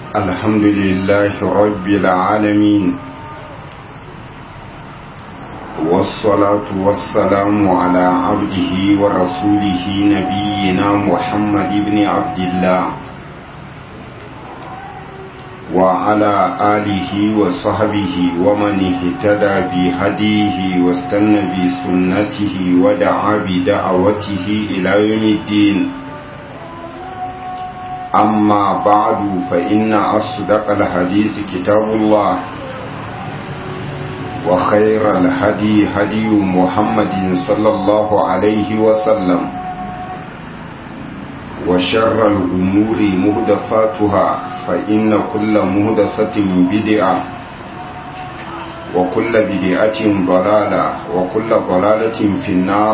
الحمد لله رب العالمين والصلاة والسلام على عبده ورسوله نبينا محمد بن عبد الله وعلى آله وصحبه ومن اهتدى بهديه واستنى بسنته ودعا بدعوته إلى يوم الدين أما بعد فإن أصدق الحديث كتاب الله وخير الهدي هدي محمد صلى الله عليه وسلم وشر الأمور مهدفاتها فإن كل مهدفة بدعة وكل بدعة ضلالة وكل ضلالة في النار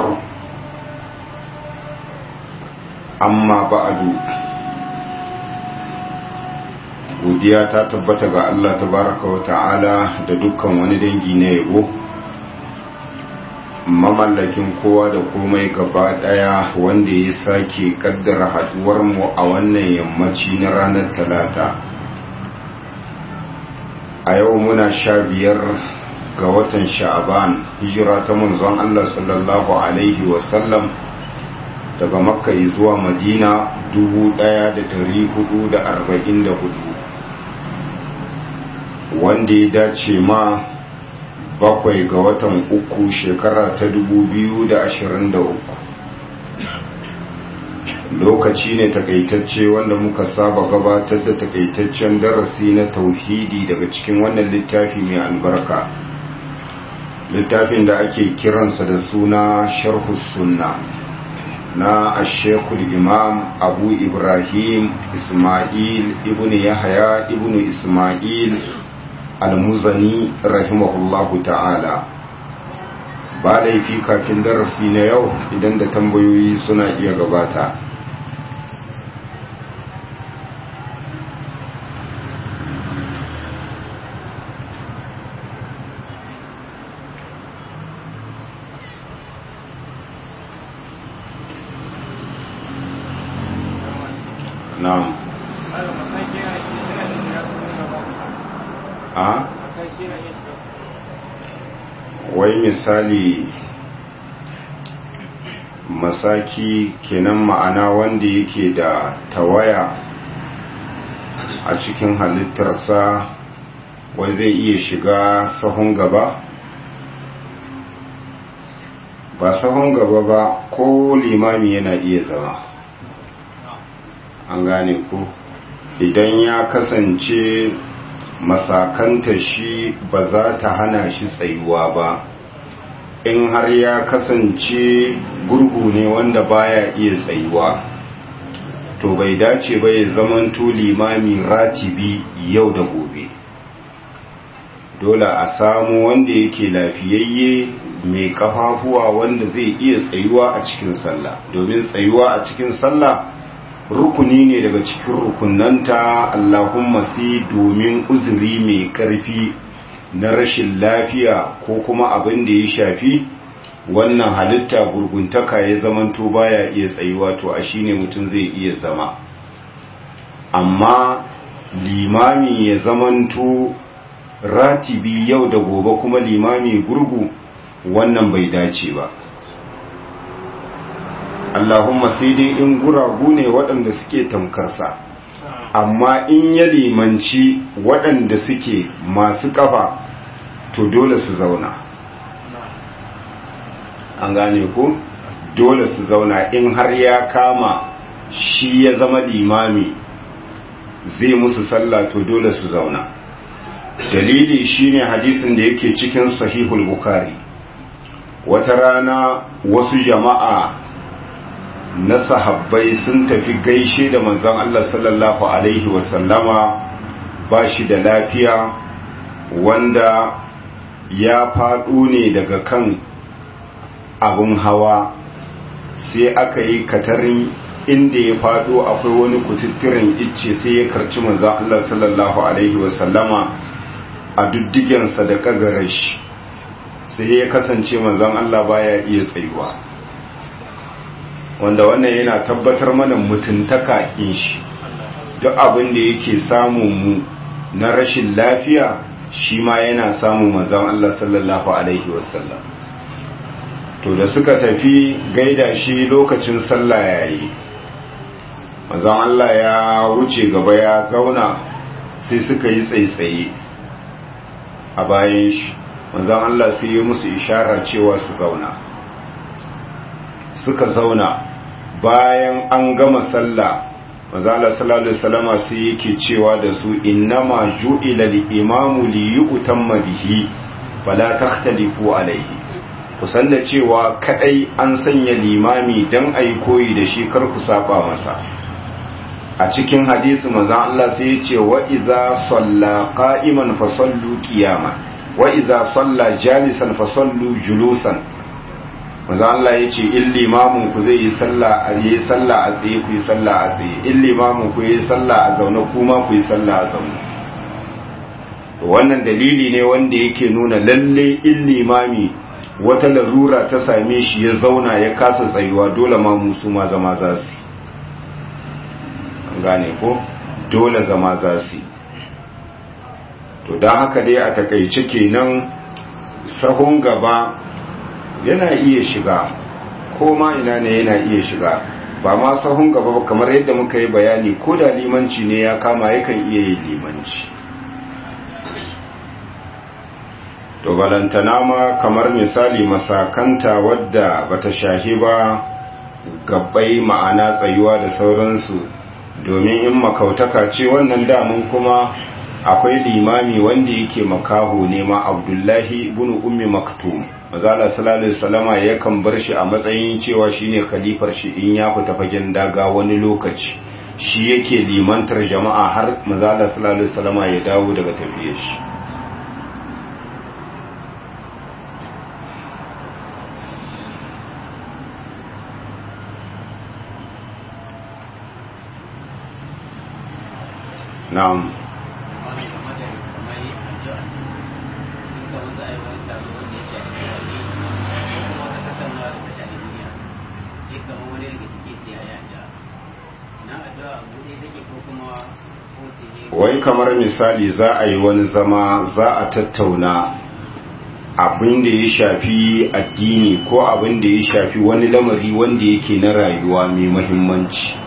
أما بعد godiya ta tabbata ga Allah tabaraka wa ta'ala da dukkan wani dangi na yabo mamallakin kowa da komai gaba daya wanda ya sake kaddara haduwar mu a wannan yammaci na ranar talata a yau muna sha biyar ga watan sha'aban hijira ta manzon Allah sallallahu alaihi wasallam daga makka zuwa madina 1444 wanda ya dace ma bakwai ga watan uku shekara ta dubu biyu da ashirin da uku lokaci ne takaitacce wanda muka saba gabatar da takaitaccen darasi na tauhidi daga cikin wannan littafi mai albarka littafin da ake kiransa da suna sharhus sunna na ashekul imam abu ibrahim ismail ibn yahaya ibn ismail almuzani rahimahullahu ta'ala ba laifi kafin darasi na yau idan da tambayoyi suna iya gabata na'am a wai misali masaki kenan ma'ana wanda yake da tawaya a cikin halittarsa wai zai iya shiga sahun gaba ba sahun gaba ba ko limami yana iya zama an gane ko idan ya kasance masakanta shi ba za ta hana shi tsayuwa ba in har ya kasance gurgu ne wanda baya iya tsayuwa to bai dace ba ya zamanto limami ratibi yau da gobe dole a samu wanda yake lafiyayye mai kafafuwa wanda zai iya tsayuwa a cikin sallah domin tsayuwa a cikin sallah rukuni ne daga cikin rukunanta Allahumma sai domin uzuri mai karfi na rashin lafiya ko kuma abin da ya shafi wannan halitta gurguntaka ya zamanto baya iya tsayuwa to a shine mutum zai iya zama amma limami ya zamanto ratibi yau da gobe kuma limami gurgu wannan bai dace ba Allahumma sai dai in guragu ne waɗanda suke tamkarsa amma in ya limanci waɗanda suke masu ƙafa to dole su zauna an gane ko dole su zauna in har ya kama shi ya zama limami zai musu sallah to dole su zauna dalili shine hadisin da yake cikin sahihul bukhari wata rana wasu jama'a na sahabbai sun tafi gaishe da manzon Allah sallallahu Alaihi wasallama ba shi da lafiya wanda ya faɗo ne daga kan abun hawa sai aka yi katarin inda ya faɗo akwai wani kututturen icce sai ya karci manzon Allah sallallahu Alaihi wasallama a duddigensa da kagarashi sai ya kasance manzon Allah baya iya tsayuwa wanda wannan yana tabbatar mana mutuntaka in shi duk abin da yake samun mu na rashin lafiya shi ma yana samun manzon Allah sallallahu alaihi wasallam to da suka tafi gaida shi lokacin sallah yayi manzon Allah ya wuce gaba ya zauna sai suka yi tsaitsaye a bayan shi manzon Allah sai ya musu ishara cewa su zauna suka zauna bayan an gama sallah manzon Allah sallallahu alaihi wasallama sai yake cewa da su innama ju'ila al-imamu li yu'tamma bihi fala takhtalifu alaihi kusan da cewa kadai an sanya limami dan ayi koyi da shi kar ku saba masa a cikin hadisi manzon Allah sai ya ce wa idza salla qa'iman fa sallu qiyaman wa idza salla jalisan fa sallu julusan manzon Allah ya ce in limamin ku zai yi sallah a yi sallah a tsaye ku yi sallah a tsaye in limamin ku yi sallah a zaune kuma ku yi sallah a zaune wannan dalili ne wanda yake nuna lalle in limami wata larura ta same shi ya zauna ya kasa tsayuwa dole ma musu ma zama za su gane ko dole zama za su to don haka dai a takaice kenan sahun gaba yana iya shiga ko ma ina ne yana iya shiga ba ma sahun gaba ba kamar yadda muka yi bayani ko da limanci ne ya kama yakan iya yin limanci to balantana ma kamar misali masakanta wadda bata shahi ba gabbai ma'ana tsayuwa da sauransu domin in makautaka ce wannan damun kuma akwai limami wanda yake makaho ne ma abdullahi ibn ummi maktum mazala sallallahu alaihi wasallama yakan bar shi a matsayin cewa shine khalifar shi in ya fita fagen daga wani lokaci shi yake limantar jama'a har mazala sallallahu alaihi wasallama ya dawo daga tafiyar shi na'am wai kamar misali za a yi wani zama za a tattauna abin da ya shafi addini ko abin da ya shafi wani lamari wanda yake na rayuwa mai mahimmanci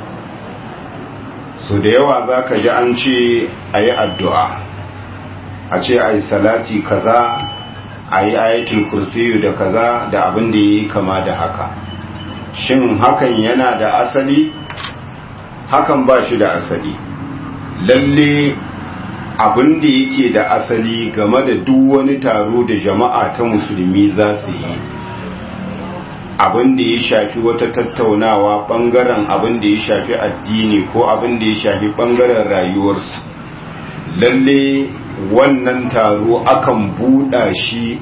so da yawa za ka ji an ce a yi addu'a a ce a yi salati kaza a yi ayatul kursiyu da kaza da abin da ya yi kama da haka shin hakan yana da asali hakan ba shi da asali lalle abin da yake da asali game da duk wani taro da jama'a ta musulmi za su yi abin da ya shafi wata tattaunawa bangaren abin da ya shafi addini ko abin da ya shafi bangaren rayuwarsu lalle wannan taro akan buɗa shi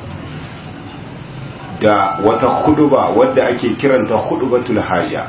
da wata huduba wadda ake kiranta hudubatul haja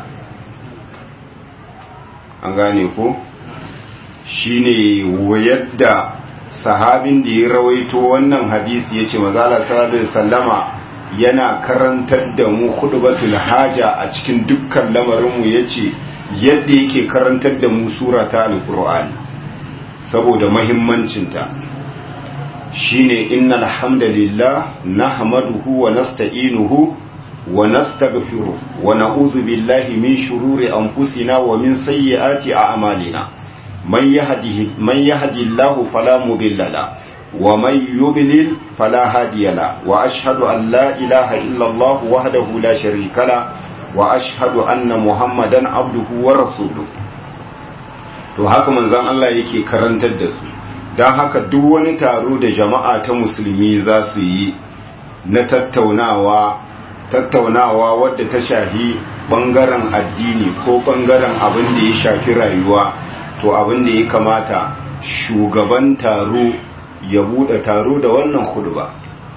an gane ko shine yadda sahabin da ya rawaito wannan hadisi yace mazala sallallahu alaihi wasallama yana karantar da mu khutbatul haja a cikin dukkan lamarinmu yace yadda yake karantar da mu sura ta alqur'ani saboda muhimmancinta shine innal hamdalillah nahmaduhu wa nasta'inuhu wa nastaghfiruh wa na'udhu billahi min shururi anfusina wa min sayyiati a'malina man yahdihi man yahdihillahu fala mudilla lahu ومن يضلل فلا هادي له وأشهد أن لا إله إلا الله وحده لا شريك له وأشهد أن محمدا عبده ورسوله to haka manzon Allah yake karantar da su don haka duk wani taro da jama'a ta musulmi za su yi na tattaunawa tattaunawa wadda ta shahi bangaren addini ko bangaren abin da ya shafi rayuwa to abin da ya kamata shugaban taro ya bude taro da wannan khutba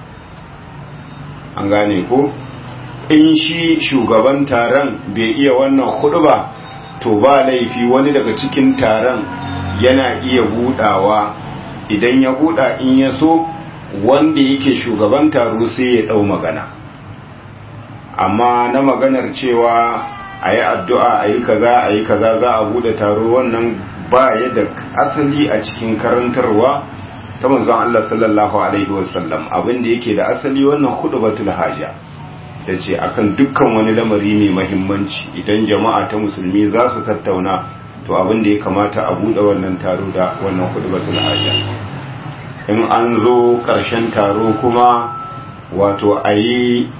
an gane ko in shi shugaban taron bai iya wannan khutba to ba laifi wani daga cikin taron yana iya budawa idan ya buda in ya so wanda yake shugaban taro sai ya dau magana amma na maganar cewa a yi addu'a a yi kaza a yi kaza za a bude taro wannan ba ya da asali a cikin karantarwa ta manzon Allah sallallahu alaihi wasallam abin da yake da asali wannan khutbatul haja tace akan dukkan wani lamari mai muhimmanci idan jama'a ta musulmi za su tattauna to abin da ya kamata a bude wannan taro da wannan khutbatul haja in an zo karshen taro kuma wato ayi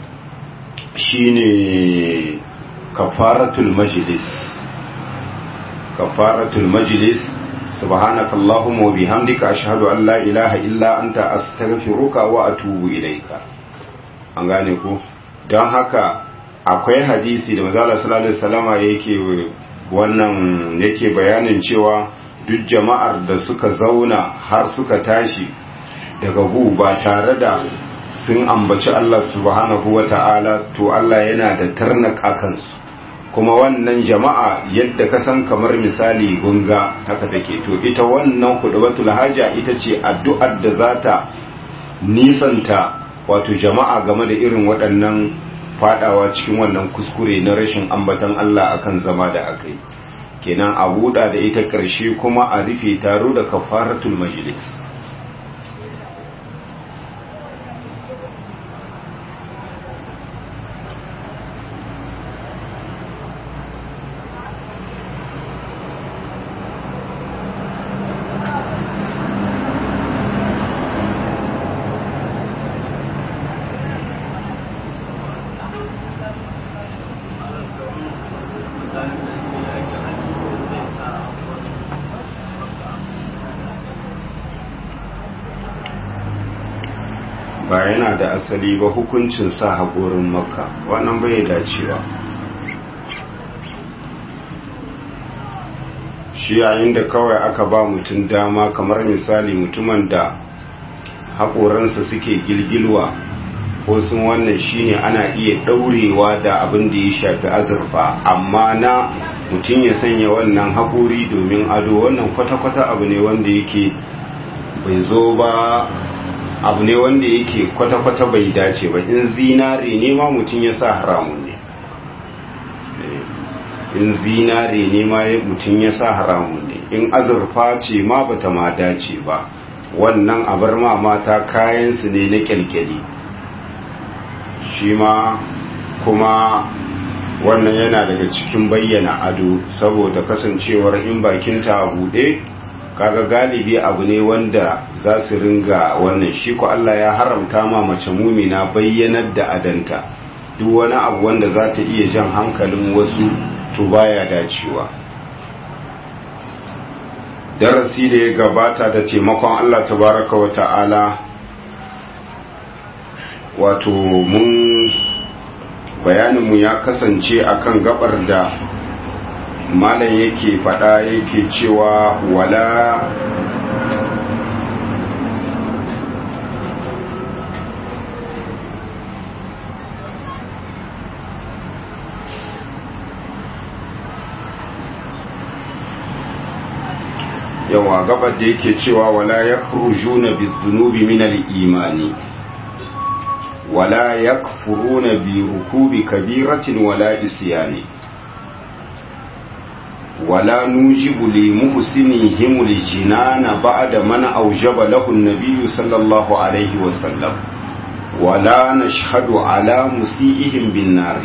shine kafaratul majlis kafaratul majlis subhanaka allahumma wa bihamdika ashhadu an la ilaha illa anta astaghfiruka wa atubu ilaika an gane ko don haka akwai hadisi da manzo sallallahu alaihi wasallama yake wannan yake bayanin cewa duk jama'ar da suka zauna har suka tashi daga gu ba tare da sun ambaci Allah subhanahu wa ta'ala to Allah yana da tarnak a kansu kuma wannan jama'a yadda ka san kamar misali gunga haka take to ita wannan kudubatul haja ita ce addu'ar da za ta nisanta wato jama'a game da irin waɗannan fadawa cikin wannan kuskure na rashin ambatan Allah akan zama da aka yi kenan a buɗa da ita ƙarshe kuma a rufe taro da kafaratul majlis ba yana da asali ba hukuncin sa haƙorin makka wannan bai dacewa shi yayin da kawai aka ba mutum dama kamar misali mutumin da haƙoransa suke gilgilwa ko sun wannan shine ana iya ɗaurewa da abin da ya shafi azurfa amma na mutum ya sanya wannan haƙori domin ado wannan kwata-kwata abu ne wanda yake bai zo ba abu ne wanda yake kwata-kwata bai dace ba in zinare ne ma mutum ya sa haramun ne in zinare ne ma mutum ya sa haramun ne in azurfa ce ma bata ma dace ba wannan abar ma mata kayansu ne na kyalkyali shi ma kuma wannan yana daga cikin bayyana ado saboda kasancewar in bakinta a buɗe kaga galibi abu ne wanda za su ringa wannan shi ko Allah ya haramta ma mace mumina bayyanar da adanta duk wani abu wanda za ta iya jan hankalin wasu to baya dacewa darasi da ya gabata da taimakon Allah tabaraka wa ta'ala wato mun bayaninmu ya kasance akan gabar da malam yake fada yake cewa wala yawa gabar da yake cewa wala ya kurujuna bizunubi minal imani wala ya kufuruna bi rukubi kabiratin wala isyani ولا نوجب لمحسنهم الجنان بعد من أوجب له النبي صلى الله عليه وسلم ولا نشهد على مسيئهم بالنار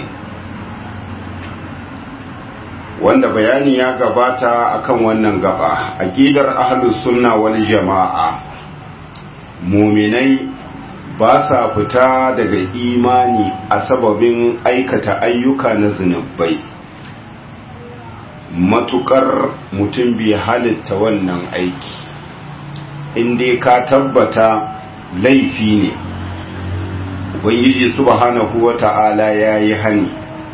wanda bayani ya gabata akan wannan gaba aqidar ahlus sunna wal jama'a muminai ba sa fita daga imani a sababin aikata ayyuka na zunubai matukar mutum bai halitta wannan aiki inda ka tabbata laifi ne ubangiji subhanahu wata'ala ya yi hani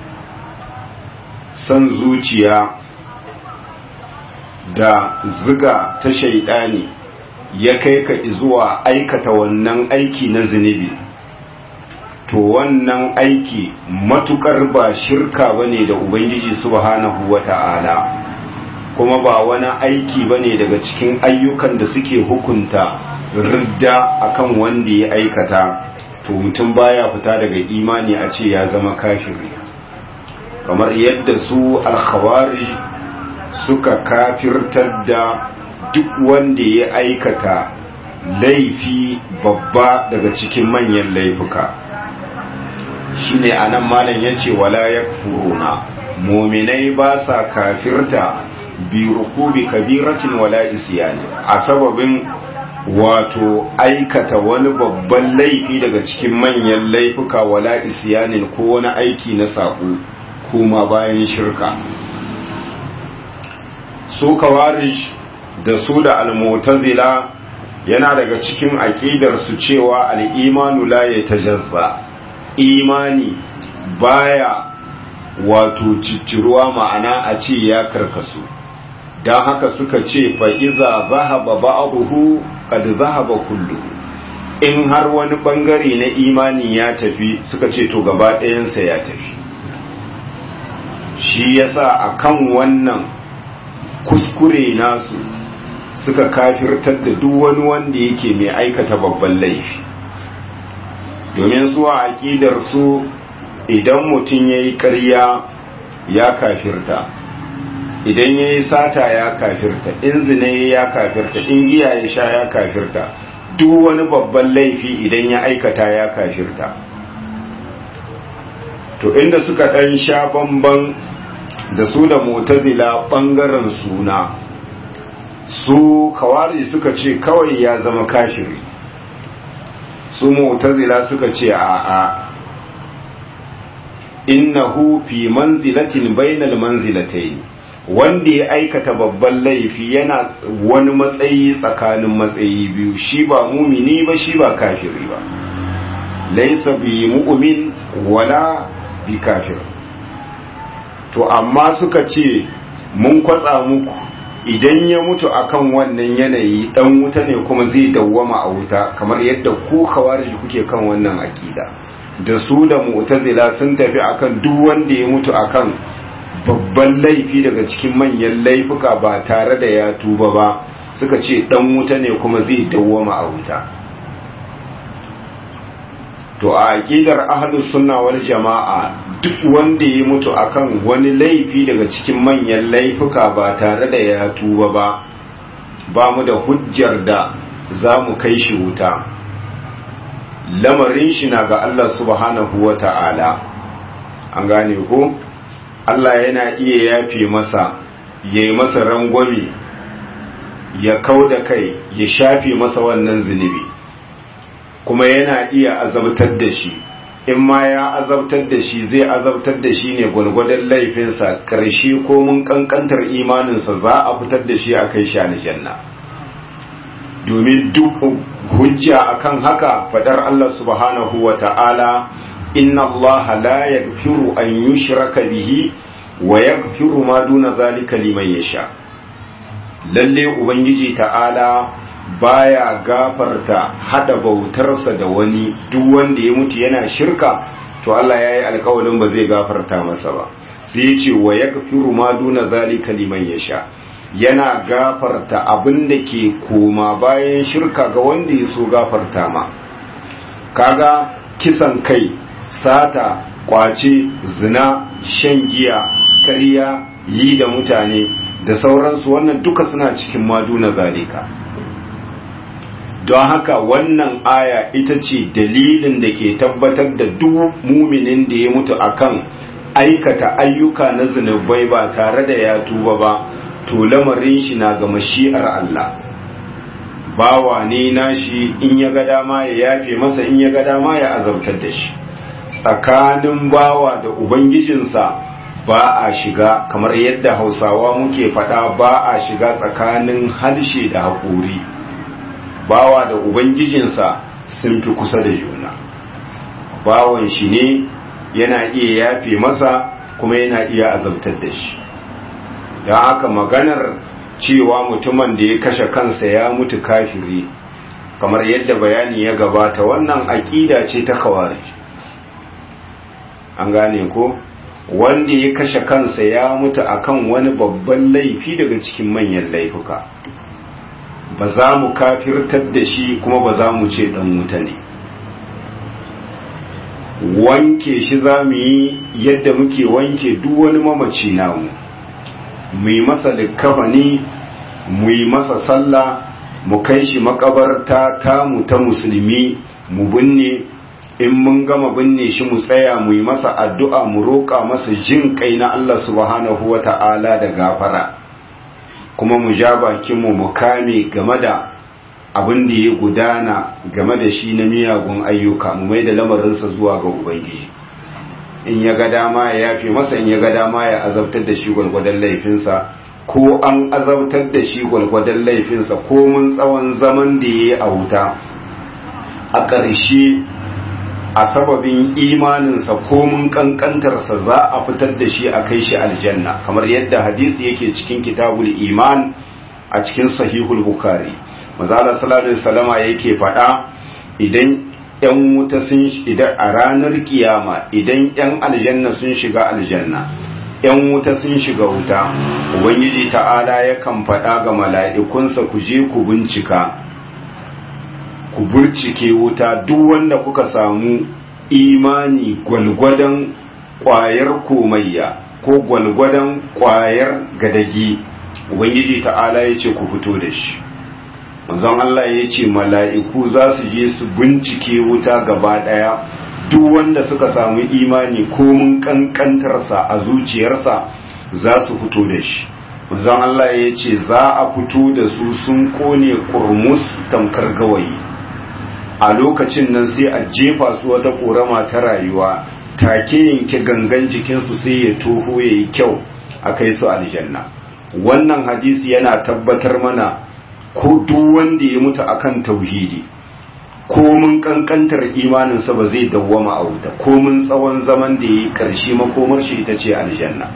san zuciya da ziga ta shaidani ya kai ka zuwa aikata wannan aiki na zunubi to wannan aiki matukar ba shirka bane da ubangiji subhanahu wata'ala kuma ba wani aiki bane daga cikin ayyukan da suke hukunta ridda akan wanda ya aikata to mutum baya fita daga imani a ce ya zama kafiri kamar yadda su alkhawari suka kafirtar da duk wanda ya aikata laifi babba daga cikin manyan laifuka shine anan malam yace wala yakfuruna mu'minai ba sa kafirta bi rukubi kabiratin wala isyani a sababin wato aikata wani babban laifi daga cikin manyan laifuka wala isyanin ko wani aiki na saƙo kuma bayan shirka su kawarish da su da almutazila yana daga cikin aƙidar su cewa al'imanu la ya tajazza imani baya wato cicciruwa ma'ana a ce ya karkasu don haka suka ce fa'iza zahaba ba'abuhu kad zahaba kullu in har wani bangare na imani ya tafi suka ce to gaba ɗayansa ya tafi shi yasa akan wannan kuskure nasu suka kafirtar da duk wani wanda yake mai aikata babban laifi domin su a aƙidar su idan mutum ya yi ƙarya ya kafirta idan ya yi sata ya kafirta in zine ya kafirta in giya ya sha ya kafirta duk wani babban laifi idan ya aikata ya kafirta to inda suka ɗan sha bamban da su da mutazila ɓangaren suna su kawari suka ce kawai ya zama kafiri su mutazila suka ce a a innahu fi manzilatin bainal manzilatayn wanda ya aikata babban laifi yana wani matsayi tsakanin matsayi biyu shi ba mumini ba shi ba kafiri ba laisa bi mu'min wala bi kafir to amma suka ce mun kwatsa muku idan ya mutu akan wannan yanayi dan wuta ne kuma zai dawwama a wuta kamar yadda ku khawarij kuke kan wannan akida da su da mu'tazila sun tafi akan duk wanda ya mutu akan babban laifi daga cikin manyan laifuka ba tare da ya tuba ba suka ce dan wuta ne kuma zai dawwama a wuta to a aqidar ahlus sunna wal jama'a duk wanda ya mutu akan wani laifi daga cikin manyan laifuka ba tare da ya tuba ba ba mu da hujjar da za mu kai shi wuta lamarin shi na ga Allah subhanahu wa ta'ala an gane ko Allah yana iya yafe masa ya yi masa rangwame ya kau da kai ya shafe masa wannan zunubi kuma yana iya azabtar da shi in ma ya azabtar da shi zai azabtar da shi ne gwalgwadon laifinsa ƙarshe ko mun ƙanƙantar imaninsa za a fitar da shi a kai shi aljanna domin duk hujja akan haka fadar Allah subhanahu wa ta'ala inna Allah la yaghfiru an yushraka bihi wa yaghfiru ma duna zalika liman yasha lalle ubangiji ta'ala baya gafarta hada bautarsa da wani duk wanda ya mutu yana shirka to Allah yayi alƙawarin ba zai gafarta masa ba sai ya ce wa yaghfiru ma duna zalika liman yasha yana gafarta abin da ke koma bayan shirka ga wanda ya so gafarta ma kaga kisan kai sata kwace zina shan giya kariya yi da mutane da sauransu wannan duka suna cikin maduna zalika don haka wannan aya ita ce dalilin da ke tabbatar da duk muminin da ya mutu akan aikata ayyuka na zunubai ba tare da ya tuba ba to lamarin shi na ga mashi'ar Allah bawa ne nashi in ya ga dama ya yafe masa in ya ga dama ya azabtar da shi tsakanin bawa da ubangijinsa ba a shiga kamar yadda hausawa muke faɗa ba a shiga tsakanin harshe da haƙuri bawa da ubangijinsa sun fi kusa da juna bawan shi ne yana iya yafe masa kuma yana iya azabtar da shi don haka maganar cewa mutumin da ya kashe kansa ya mutu kafiri kamar yadda bayani ya gabata wannan aƙida ce ta kawari an gane ko wanda ya kashe kansa ya mutu akan wani babban laifi daga cikin manyan laifuka ba za mu kafirtar da shi kuma ba za mu ce dan wuta ne wanke shi za mu yi yadda muke wanke duk wani mamaci namu mu yi masa likkafani mu yi masa sallah mu kai shi makabarta tamu ta musulmi mu binne in mun gama binne shi mu tsaya mu yi masa addu'a mu roƙa masa jin kai na Allah subhanahu wa ta'ala da gafara kuma mu ja bakinmu mu kame game da abin da ya gudana game da shi na miyagun ayyuka mu mai da lamarinsa zuwa ga ubangiji in ya ga dama ya yafe masa in ya ga dama ya azabtar da shi gwalgwadon laifinsa ko an azabtar da shi gwalgwadon laifinsa ko mun tsawon zaman da ya yi a wuta a ƙarshe a sababin imaninsa ko mun kankantarsa za a fitar da shi a kai shi aljanna kamar yadda hadisi yake cikin kitabul iman a cikin sahihul bukhari mazala sallallahu alaihi wasallama yake faɗa idan yan wuta sun idan a ranar kiyama idan yan aljanna sun shiga aljanna yan wuta sun shiga wuta ubangiji ta'ala yakan faɗa ga mala'ikunsa ku je ku bincika ku burcike wuta duk wanda kuka samu imani gwalgwadon kwayar komayya ko gwalgwadon kwayar gadagi ubangiji ta'ala ya ce ku fito da shi manzon Allah ya ce mala'iku za su je su bincike wuta gaba ɗaya duk wanda suka samu imani ko mun kankantarsa a zuciyarsa za su fito da shi manzon Allah ya ce za a fito da su sun kone kurmus tamkar gawayi a lokacin nan sai a jefa su wata ƙorama ta rayuwa take yanke gangan jikinsu sai ya toho ya yi kyau a kai su aljanna wannan hadisi yana tabbatar mana ko duk wanda ya mutu akan tauhidi ko mun kankantar imaninsa ba zai dawwama a wuta ko mun tsawon zaman da ya yi ƙarshe makomar shi ita ce aljanna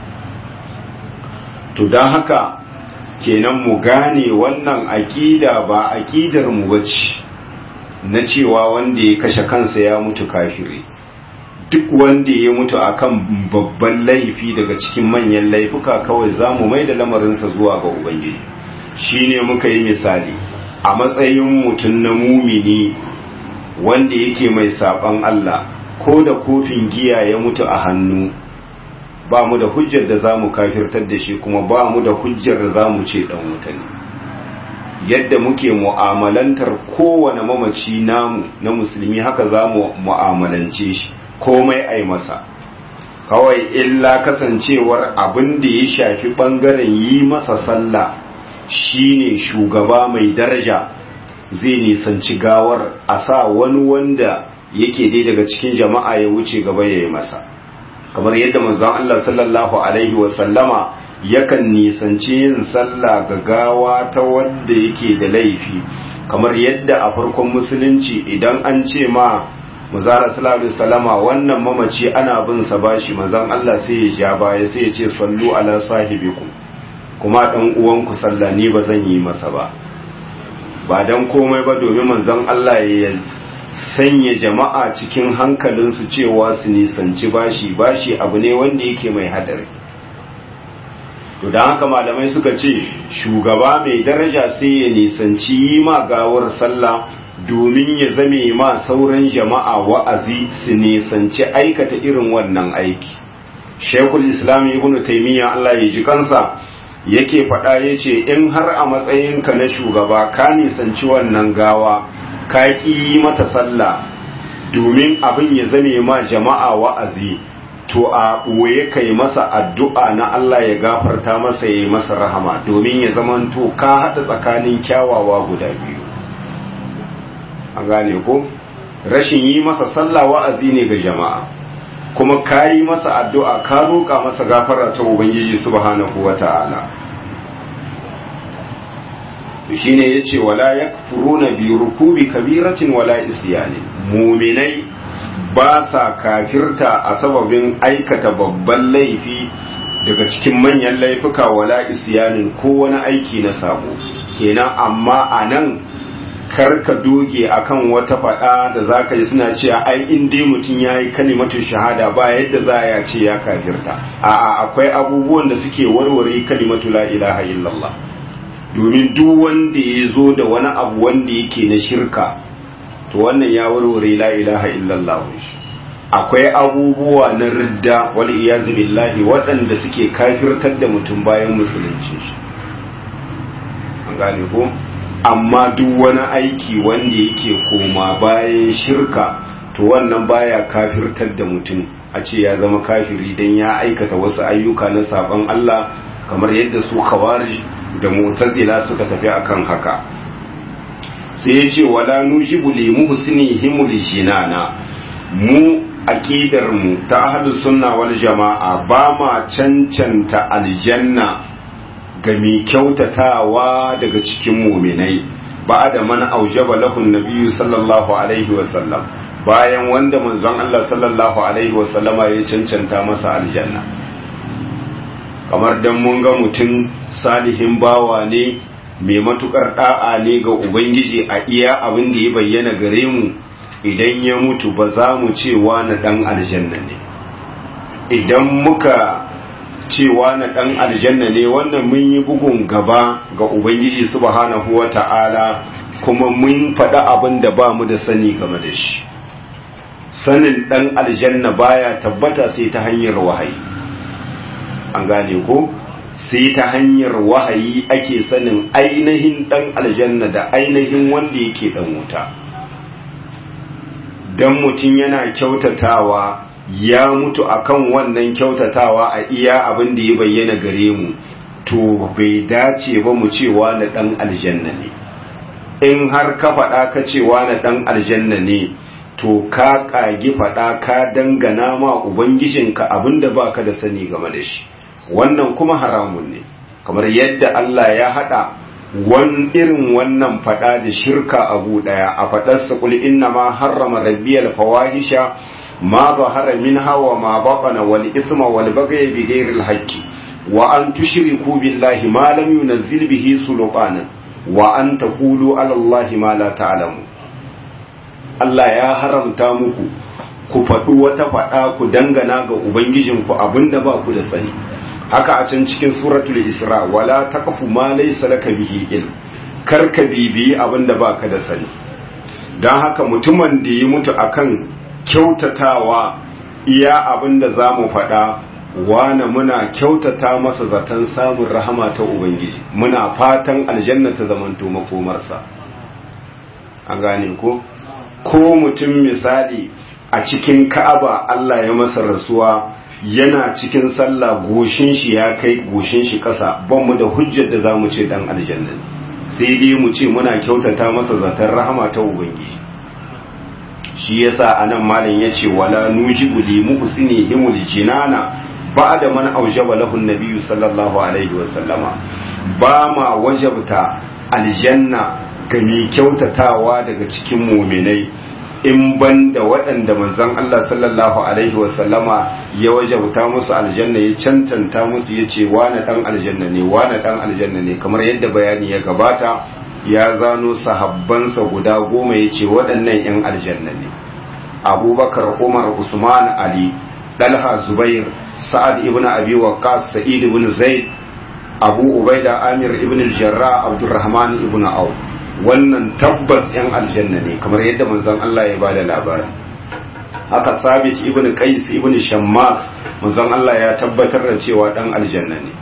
to don haka kenan mu gane wannan aƙida ba aƙidar mu bace na cewa wanda ya kashe kansa ya mutu kafiri duk wanda ya mutu akan babban laifi daga cikin manyan laifuka kawai za mu mai da lamarinsa zuwa ga ubangiji shine muka yi misali a matsayin mutum na mumini wanda yake mai saban Allah ko da kofin giya ya mutu a hannu ba mu da hujjar da za mu kafirtar da shi kuma ba mu da hujjar da za mu ce dan wuta ne yadda muke mu'amalantar kowane mamaci namu na musulmi haka za mu mu'amalance shi komai ai masa kawai illa kasancewar abin da ya shafi bangaren yi masa sallah shine shugaba mai daraja zai nisanci gawar a sa wani wanda yake dai daga cikin jama'a ya wuce gaba ya yi masa kamar yadda manzon Allah sallallahu alaihi wa sallama yakan nisanci yin sallah ga gawa ta wanda yake da laifi kamar yadda a farkon musulunci idan an ce ma manzon sallallahu alaihi wasallama wannan mamaci ana bin sa bashi manzon Allah sai ya ja baya sai ya ce sallu ala sahibikum kuma dan uwanku sallah ni ba zan yi masa ba ba dan komai ba domin manzon Allah ya sanya jama'a cikin hankalinsu cewa su nisanci bashi bashi abu ne wanda yake mai hadari to don haka malamai suka ce shugaba mai daraja sai ya nisanci yi ma gawar sallah domin ya zame ma sauran jama'a wa'azi su nisanci aikata irin wannan aiki shekul islam ibn taimiyya Allah ya ji kansa yake faɗa ya ce in har a matsayinka na shugaba ka nisanci wannan gawa ka ƙi mata sallah domin abin ya zame ma jama'a wa'azi to a ɓoye kai masa addu'a na Allah ya gafarta masa ya yi masa rahama domin ya zamanto ka haɗa tsakanin kyawawa guda biyu an gane ko rashin yi masa sallah wa'azi ne ga jama'a kuma ka yi masa addu'a ka roƙa masa gafara ta ubangiji subhanahu wa ta'ala shi ne ya ce wala ya na bi rukubi kabiratin wala isyani muminai ba sa kafirta a sababin aikata babban laifi daga cikin manyan laifuka wala isyanin ko wani aiki na sabo kenan amma a nan karka doge akan wata faɗa da za ka yi suna cewa ai in dai mutum ya yi kalimatu shahada ba yadda za a ce ya kafirta a'a akwai abubuwan da suke warware kalimatu la ilaha illallah domin duk wanda ya zo da wani abu wanda yake na shirka to wannan ya warware la ilaha illallah shi akwai abubuwa na ridda wal iyazu billahi waɗanda suke kafirtar da mutum bayan musulunci shi an gane ko amma duk wani aiki wanda yake koma bayan shirka to wannan baya kafirtar da mutum a ce ya zama kafiri dan ya aikata wasu ayyuka na saban Allah kamar yadda su khawarij da mu'tazila suka tafi akan haka sai ya ce wala nujibu li muhsinihimul jinana mu aqidar mu ta ahlus sunna wal jama'a ba ma cancanta aljanna ga mai kyautatawa daga cikin muminai ba da man aujaba lahun nabiyyu sallallahu alaihi wasallam bayan wanda manzon Allah sallallahu alaihi wasallama ya cancanta masa aljanna kamar dan mun ga mutum salihin bawa ne mai matukar da'a ne ga ubangiji a iya abin da ya bayyana gare mu idan ya mutu ba za mu cewa na dan aljanna ne idan muka cewa na ɗan aljanna ne wannan mun yi bugun gaba ga Ubangiji subhanahu wa ta'ala kuma mun faɗa abin da ba mu da sani game da shi sanin ɗan aljanna baya tabbata sai ta hanyar wahayi an gane ko sai ta hanyar wahayi ake sanin ainihin ɗan aljanna da ainihin wanda yake ɗan wuta don mutum yana kyautatawa ya mutu akan wannan kyautatawa a iya abin da ya bayyana gare mu to bai dace ba mu cewa na dan aljanna ne in har ka faɗa ka cewa na dan aljanna ne to ka ƙagi faɗa ka dangana ma ubangijinka abin da baka da sani game da shi wannan kuma haramun ne kamar yadda Allah ya haɗa wan irin wannan faɗa da shirka abu ɗaya a faɗarsa kul inna ma harrama rabbiyal fawahisha ما ظهر منها وما بطن والإثم والبغي بغير الحق وأن تشركوا بالله ما لم ينزل به سلطانا وأن تقولوا على الله ما لا تعلموا Allah ya haramta muku ku faɗi wata faɗa ku dangana ga Ubangijinku abinda ba ku da sani haka a can cikin suratul Isra wala taqfu ma laysa laka bihi ilm kar ka bibiyi abinda ba ka da sani dan haka mutumin da ya mutu akan kyautatawa iya abin da za mu faɗa wane muna kyautata masa zaton samun rahama ta Ubangiji muna fatan aljanna ta zamanto makomarsa an gane ko ko mutum misali a cikin ka'aba Allah ya masa rasuwa yana cikin sallah goshin shi ya kai goshin shi ƙasa ban mu da hujjar da za mu ce dan aljanna sai dai mu ce muna kyautata masa zaton rahama ta Ubangiji shi yasa anan malam yace wala nujibu li muhsini himul jinana ba'da man aujaba lahu an sallallahu alaihi wa sallama ba ma wajabta aljanna ga mai kyautatawa daga cikin muminai in banda waɗanda manzon Allah sallallahu alaihi wa sallama ya wajabta musu aljanna ya cancanta musu yace wani dan aljanna ne wani dan aljanna ne kamar yadda bayani ya gabata ya zano sahabbansa guda goma ya ce waɗannan 'yan aljanna ne abubakar umar usman ali ɗalha zubair sa'ad ibn abi waqqas sa'id ibn zaid abu ubaida amir ibn jarra abdurrahman ibn au wannan tabbas 'yan aljanna ne kamar yadda manzon Allah ya bada labari haka sabit ibn qais ibn shammas manzon Allah ya tabbatar da cewa dan aljanna ne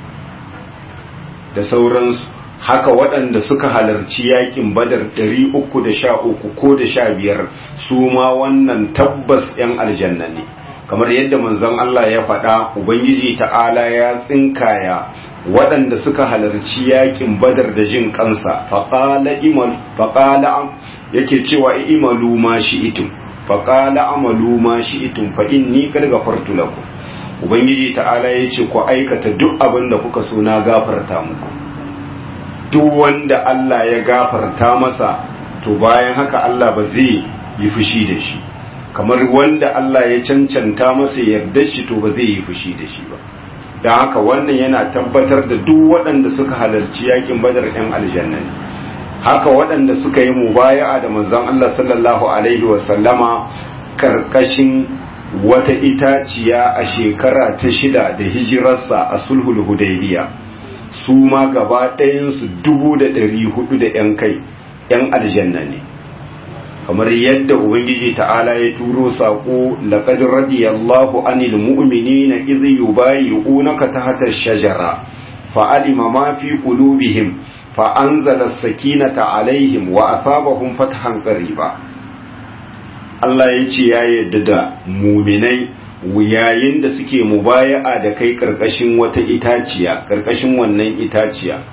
da sauransu haka waɗanda suka halarci yakin badar 313 ko da sha biyar su ma wannan tabbas 'yan aljanna ne kamar yadda manzon Allah ya faɗa ubangiji ta'ala ya tsinkaya waɗanda suka halarci yakin badar da jin kansa faƙala imal faƙala yake cewa imalu ma shi'itum faƙala amalu ma shi'itum fa inni qad ghafartu lakum ubangiji ta'ala yace ku aikata duk abin da kuka so na gafarta muku duk wanda Allah ya gafarta masa to bayan haka Allah ba zai yi fushi da shi kamar wanda Allah ya cancanta masa yarda shi to ba zai yi fushi da shi ba don haka wannan yana tabbatar da duk waɗanda suka halarci yakin badar ɗan aljanna ne haka waɗanda suka yi mubaya'a da manzon Allah sallallahu alaihi wa sallama karkashin wata itaciya a shekara ta shida da hijirarsa a sulhul hudaybiya su ma gaba ɗayansu dubu da ɗari hudu da ‘yan kai ‘yan aljanna ne kamar yadda ubangiji ta'ala ya turo sako laqad radiyallahu anil mu'minina idh yubayyi'unaka tahta ash-shajara fa'alima ma fi qulubihim fa anzala as-sakinata alaihim wa asabahum fathan qariba Allah ya ce ya yadda da muminai yayin da suke mubaya'a da kai karkashin wata itaciya karkashin wannan itaciya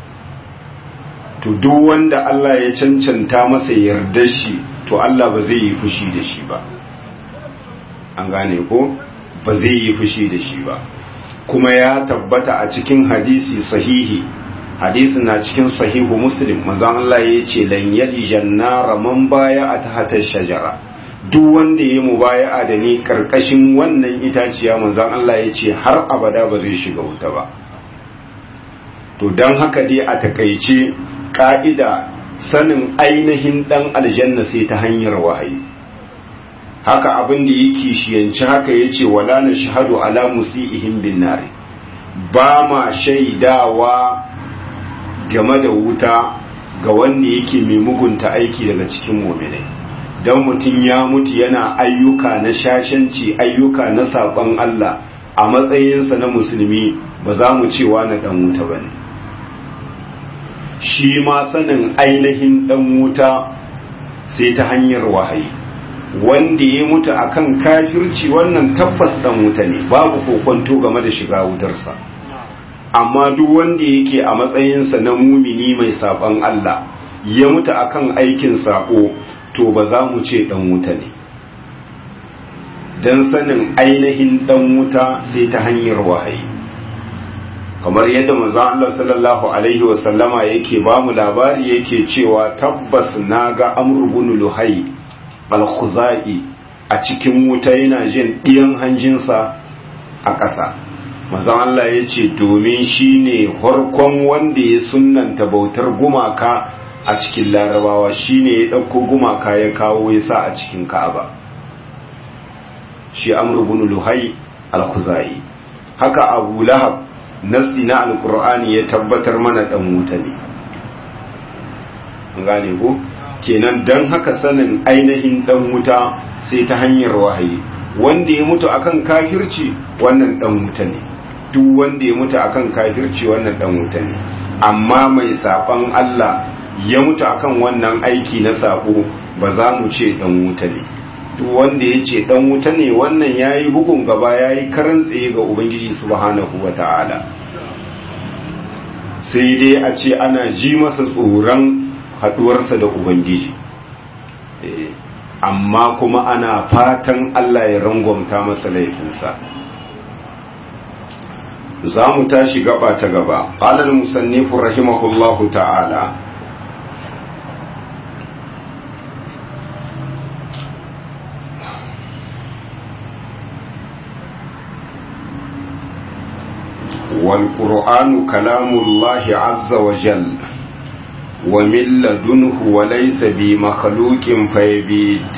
to duk wanda Allah ya cancanta masa yarda shi to Allah ba zai yi fushi da shi ba an gane ko ba zai yi fushi da shi ba kuma ya tabbata a cikin hadisi sahihi hadisin na cikin sahihu muslim manzon Allah ya ce lan yali jannara man baya a tahta shajara duk wanda ya mubaya'a da ni karkashin wannan itaciya manzon Allah ya ce har abada ba zai shiga wuta ba to don haka dai a takaice ka'ida sanin ainihin dan aljanna sai ta hanyar wahayi haka abin da yake shiyanci haka yace wala na shahadu ala musiihim bin nari ba ma shaidawa game da wuta ga wanda yake mai mugunta aiki daga cikin mu'minai dan mutum ya mutu yana ayyuka na shashanci ayyuka na saban Allah a matsayinsa na musulmi ba za mu cewa na dan wuta bane shi ma sanin ainihin dan wuta sai ta hanyar wahayi wanda ya mutu akan kafirci wannan tabbas dan wuta ne babu kokonto game da shiga wutarsa amma duk wanda yake a matsayinsa na mumini mai saban Allah ya mutu akan aikin sako to ba za mu ce dan wuta ne dan sanin ainihin dan wuta sai ta hanyar wahayi kamar yadda manzon Allah sallallahu alaihi wasallama yake ba mu labari yake cewa tabbas naga Amr ibn Luhai al-Khuzai a cikin wuta yana jin ɗiyan hanjinsa a ƙasa manzon Allah ya ce domin shine farkon wanda ya sunnanta bautar gumaka a cikin larabawa shine ya ɗauko gumaka ya kawo ya sa a cikin Ka'aba shi Amr ibn Luhai al-Khuzai haka Abu Lahab nasti na alkur'ani ya tabbatar mana dan wuta ne gane ko kenan dan haka sanin ainihin dan wuta sai ta hanyar wahayi wanda ya mutu akan kafirci wannan dan wuta ne duk wanda ya mutu akan kafirci wannan dan wuta ne amma mai saban Allah ya mutu akan wannan aiki na sabo ba za mu ce dan wuta ne duk wanda ya ce dan wuta ne wannan yayi bugun gaba yayi karan tsaye ga ubangiji subhanahu wata'ala sai dai a ce ana ji masa tsoron haduwarsa da ubangiji amma kuma ana fatan Allah ya rangwamta masa laifinsa za mu tashi gaba ta gaba ƙalar musannifu rahimahullahu ta'ala والقرآن كلام الله عز وجل ومن لدنه وليس بمخلوق فيبيد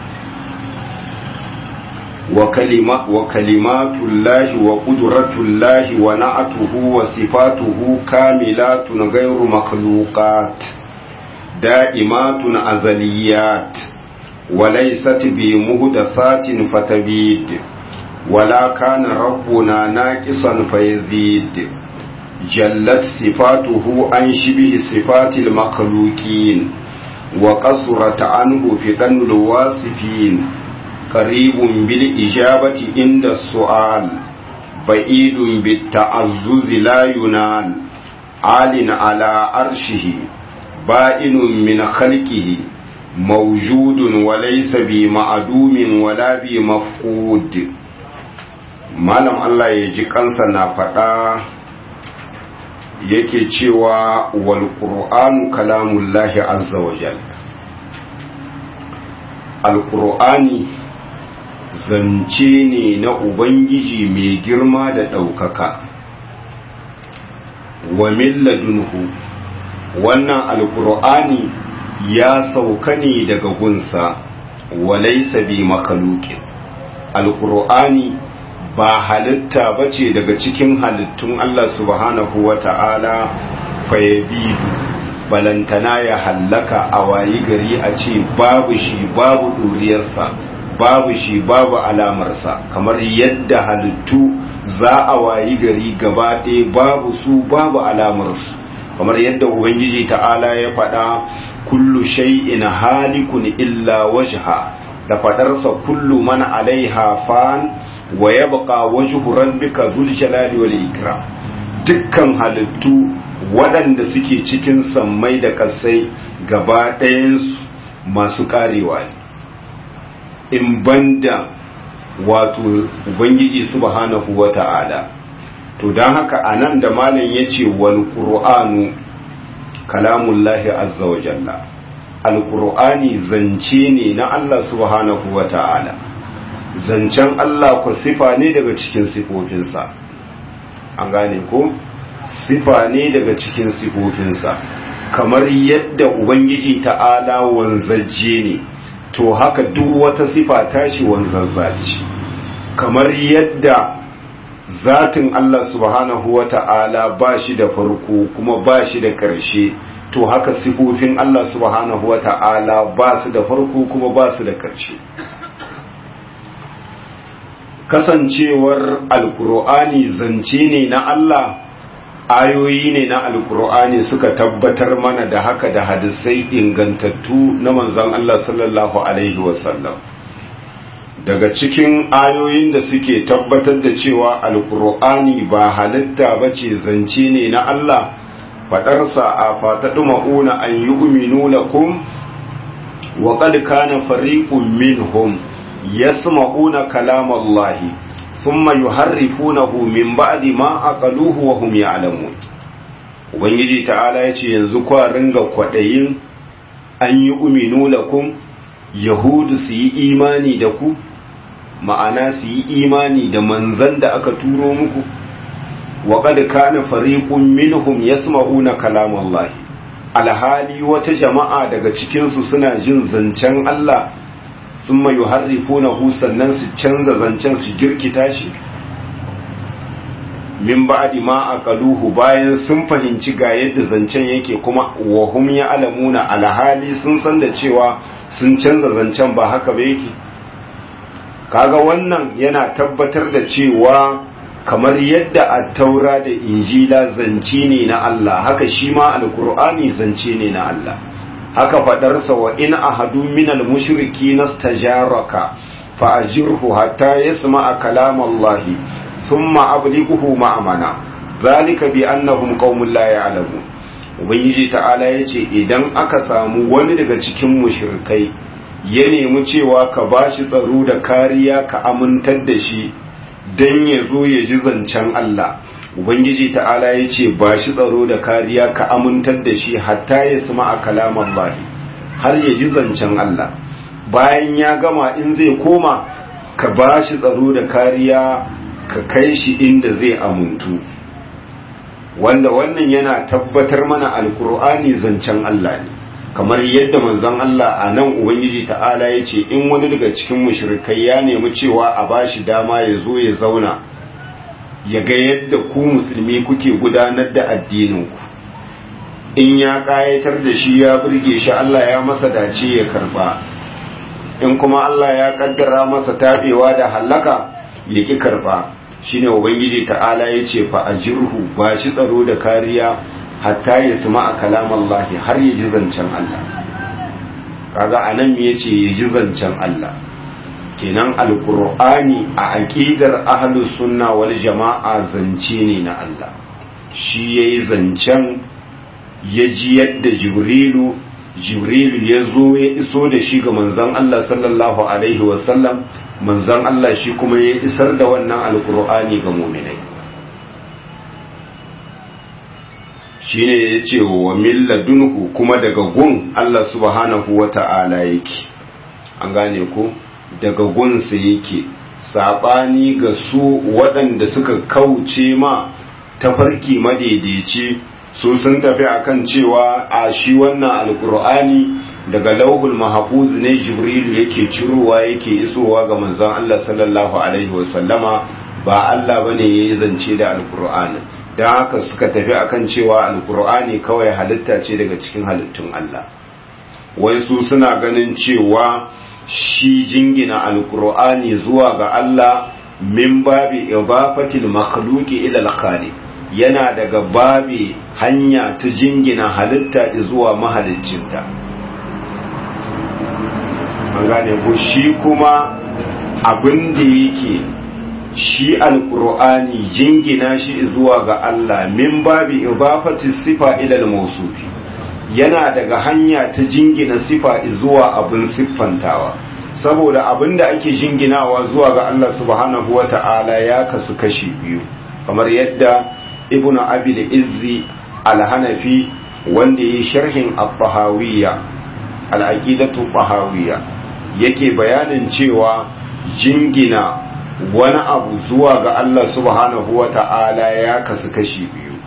وكلمة وكلمات الله وقدرة الله ونعته وصفاته كاملات غير مخلوقات دائمات أزليات وليست بمهدثات فتبيد ولا كان ربنا ناقصا فيزيد جلت صفاته عن شبه صفات المخلوقين وقصرت عنه فدن الواصفين قريب بالإجابة عند السؤال بعيد بالتعزز لا ينال عال على عرشه بائن من خلقه موجود وليس بمعدوم ولا بمفقود malam Allah ya ji kansa na faɗa yake cewa wal qur'anu kalamullahi azza wa jal alqur'ani zance ne na ubangiji mai girma da ɗaukaka wa milladunhu wannan alqur'ani ya sauka ne daga gunsa wa laysa bi makhluqin alqur'ani ba halitta ba ce daga cikin halittun Allah subhanahu wa ta'ala fayabidu balantana ya hallaka a wayi gari a ce babu shi babu ɗuriyarsa babu shi babu alamarsa kamar yadda halittu za a wayi gari gaba ɗaya babu su babu alamarsu kamar yadda ubangiji ta'ala ya faɗa kullu shay'in halikun illa wajha da faɗarsa kullu man alaiha fan wa yabqa wajhu rabbika dhul jalali wal ikram dukkan halittu waɗanda suke cikin sammai da kasai gaba ɗayansu masu ƙarewa ne in banda wato ubangiji subhanahu wa ta'ala to don haka a nan da malam ya ce wal ƙur'anu kalamullahi azza wa jalla alƙur'ani zance ne na Allah subhanahu wa ta'ala zancen Allah ku sifa ne daga cikin sifofinsa an gane ko sifa ne daga cikin sifofinsa kamar yadda ubangiji ta'ala wanzajje ne to haka duk wata sifa tashi wanzazza ce kamar yadda zatin Allah subhanahu wa ta'ala ba shi da farko kuma ba shi da ƙarshe to haka sifofin Allah subhanahu wa ta'ala ba su da farko kuma ba su da ƙarshe kasancewar alkur'ani zance ne na Allah ayoyi ne na alkur'ani suka tabbatar mana da haka da hadisai ingantattu na manzon Allah sallallahu alaihi wasallam daga cikin ayoyin da suke tabbatar da cewa alkur'ani ba halitta ba ce zance ne na Allah faɗarsa a fataɗu ma'una an yi uminu lakum wa qad kana fariqun minhum yasma'una kalamallahi thumma yuharrifunahu min ba'di ma aqaluhu wa hum ya'lamun ubangiji ta'ala yace yanzu kwa ringa kwadayin an yi uminu lakum yahudu su yi imani da ku ma'ana su yi imani da manzan da aka turo muku wa qad kana fariqun minhum yasma'una kalamallahi alhali wata jama'a daga cikin su suna jin zancen Allah thumma yuharrifunahu sannan su canza zancen su girkita shi min ba'di ma aqaluhu bayan sun fahimci ga yadda zancen yake kuma wa hum ya'lamuna alhali sun san da cewa sun canza zancen ba haka ba yake kaga wannan yana tabbatar da cewa kamar yadda at-taura da injila zance ne na Allah haka shi ma alqur'ani zance ne na Allah haka fadarsa wa in ahadun minal mushriki nastajaraka fa ajirhu hatta yasma'a kalam Allah thumma ablighuhu ma'amana zalika bi annahum qaumun la ya'lamun ubangiji ta'ala yace idan aka samu wani daga cikin mushrikai ya nemi cewa ka bashi tsaro da kariya ka amintar da shi dan ya zo ya ji zancen Allah ubangiji ta'ala ya ce ba shi tsaro da kariya ka amintar da shi hatta ya sama a kalaman bahi har ya ji zancen Allah bayan ya gama in zai koma ka ba shi tsaro da kariya ka kai shi inda zai amuntu wanda wannan yana tabbatar mana alkur'ani zancen Allah ne kamar yadda manzon Allah a nan ubangiji ta'ala ya ce in wani daga cikin mushrikai ya nemi cewa a bashi dama ya zo ya zauna ya ga yadda ku musulmi kuke gudanar da addininku in ya ƙayatar da shi ya burge shi Allah ya masa dace ya karba in kuma Allah ya kaddara masa tabewa da hallaka ya ki karba shine ubangiji ta'ala ya ce fa ajirhu ba shi tsaro da kariya hatta ya suma a kalamallahi har ya ji zancen Allah kaga anan me yace ya ji zancen Allah kenan alkur'ani a aƙidar ahlus sunna wal jama'a zance ne na Allah shi yayi zancen ya ji yadda jibrilu jibrilu ya zo ya iso da shi ga manzon Allah sallallahu alaihi wasallam manzon Allah shi kuma ya isar da wannan alkur'ani ga mu'minai shine ya ce wa milladunhu kuma daga gun Allah subhanahu wa ta'ala yake an gane ko daga gunsa yake saɓani ga su waɗanda suka kauce ma tafarki madaidaici su sun tafi akan cewa a shi wannan alkur'ani daga lauhul mahfuz ne jibrilu yake cirowa yake isowa ga manzon Allah sallallahu alaihi wasallama ba Allah bane yayi zance da alkur'ani don haka suka tafi akan cewa alkur'ani kawai halitta ce daga cikin halittun Allah wai su suna ganin cewa shi jingina alkur'ani zuwa ga Allah min babi idafatil makhluqi ila al yana daga babi hanya ta jingina halitta zuwa mahaliccinta an gane ko shi kuma abin da yake shi alkur'ani jingina shi zuwa ga Allah min babi idafati sifa ila al-mawsufi yana daga hanya ta jingina sifa zuwa abin siffantawa saboda abin da ake jinginawa zuwa ga Allah subhanahu wata'ala ya kasu kashi biyu kamar yadda ibnu abil izzi al-hanafi wanda yi sharhin at-tahawiyya al-aqidatu tahawiyya yake bayanin cewa jingina wani abu zuwa ga Allah subhanahu wa ta'ala ya kasu kashi biyu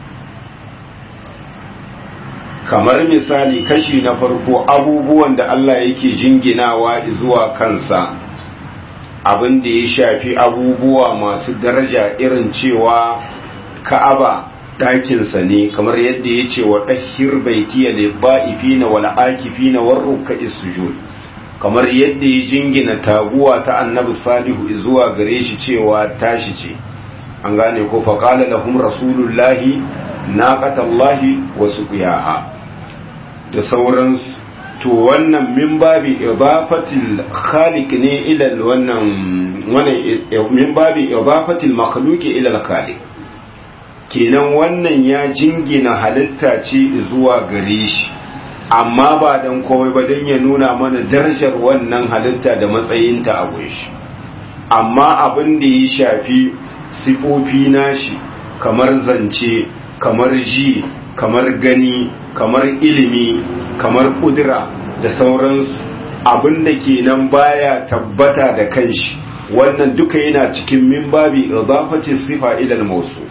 kamar misali kashi na farko abubuwan da Allah yake jinginawa zuwa kansa abin da ya shafi abubuwa masu daraja irin cewa ka'aba ɗakinsa ne kamar yadda ya ce wa ɗahir baitiya da ba'ifina wal akifina warruka isujud kamar yadda ya jingina taguwa ta annabi salihu zuwa gare shi cewa tashi ce an gane ko faƙala lahum rasulullahi naqatallahi wa suqiyaha da sauransu to wannan min babi idafatil khaliq ne ila wannan wannan min babi idafatil makhluq ila al-khaliq kenan wannan ya jingina halitta ce zuwa gare shi amma ba dan komai ba dan ya nuna mana darajar wannan halitta da matsayinta a shi amma abin da ya shafi sifofi nashi kamar zance kamar ji kamar gani kamar ilimi kamar kudura da sauransu abin da kenan baya tabbata da kanshi wannan duka yana cikin min babi idafati sifa ila al-mawsu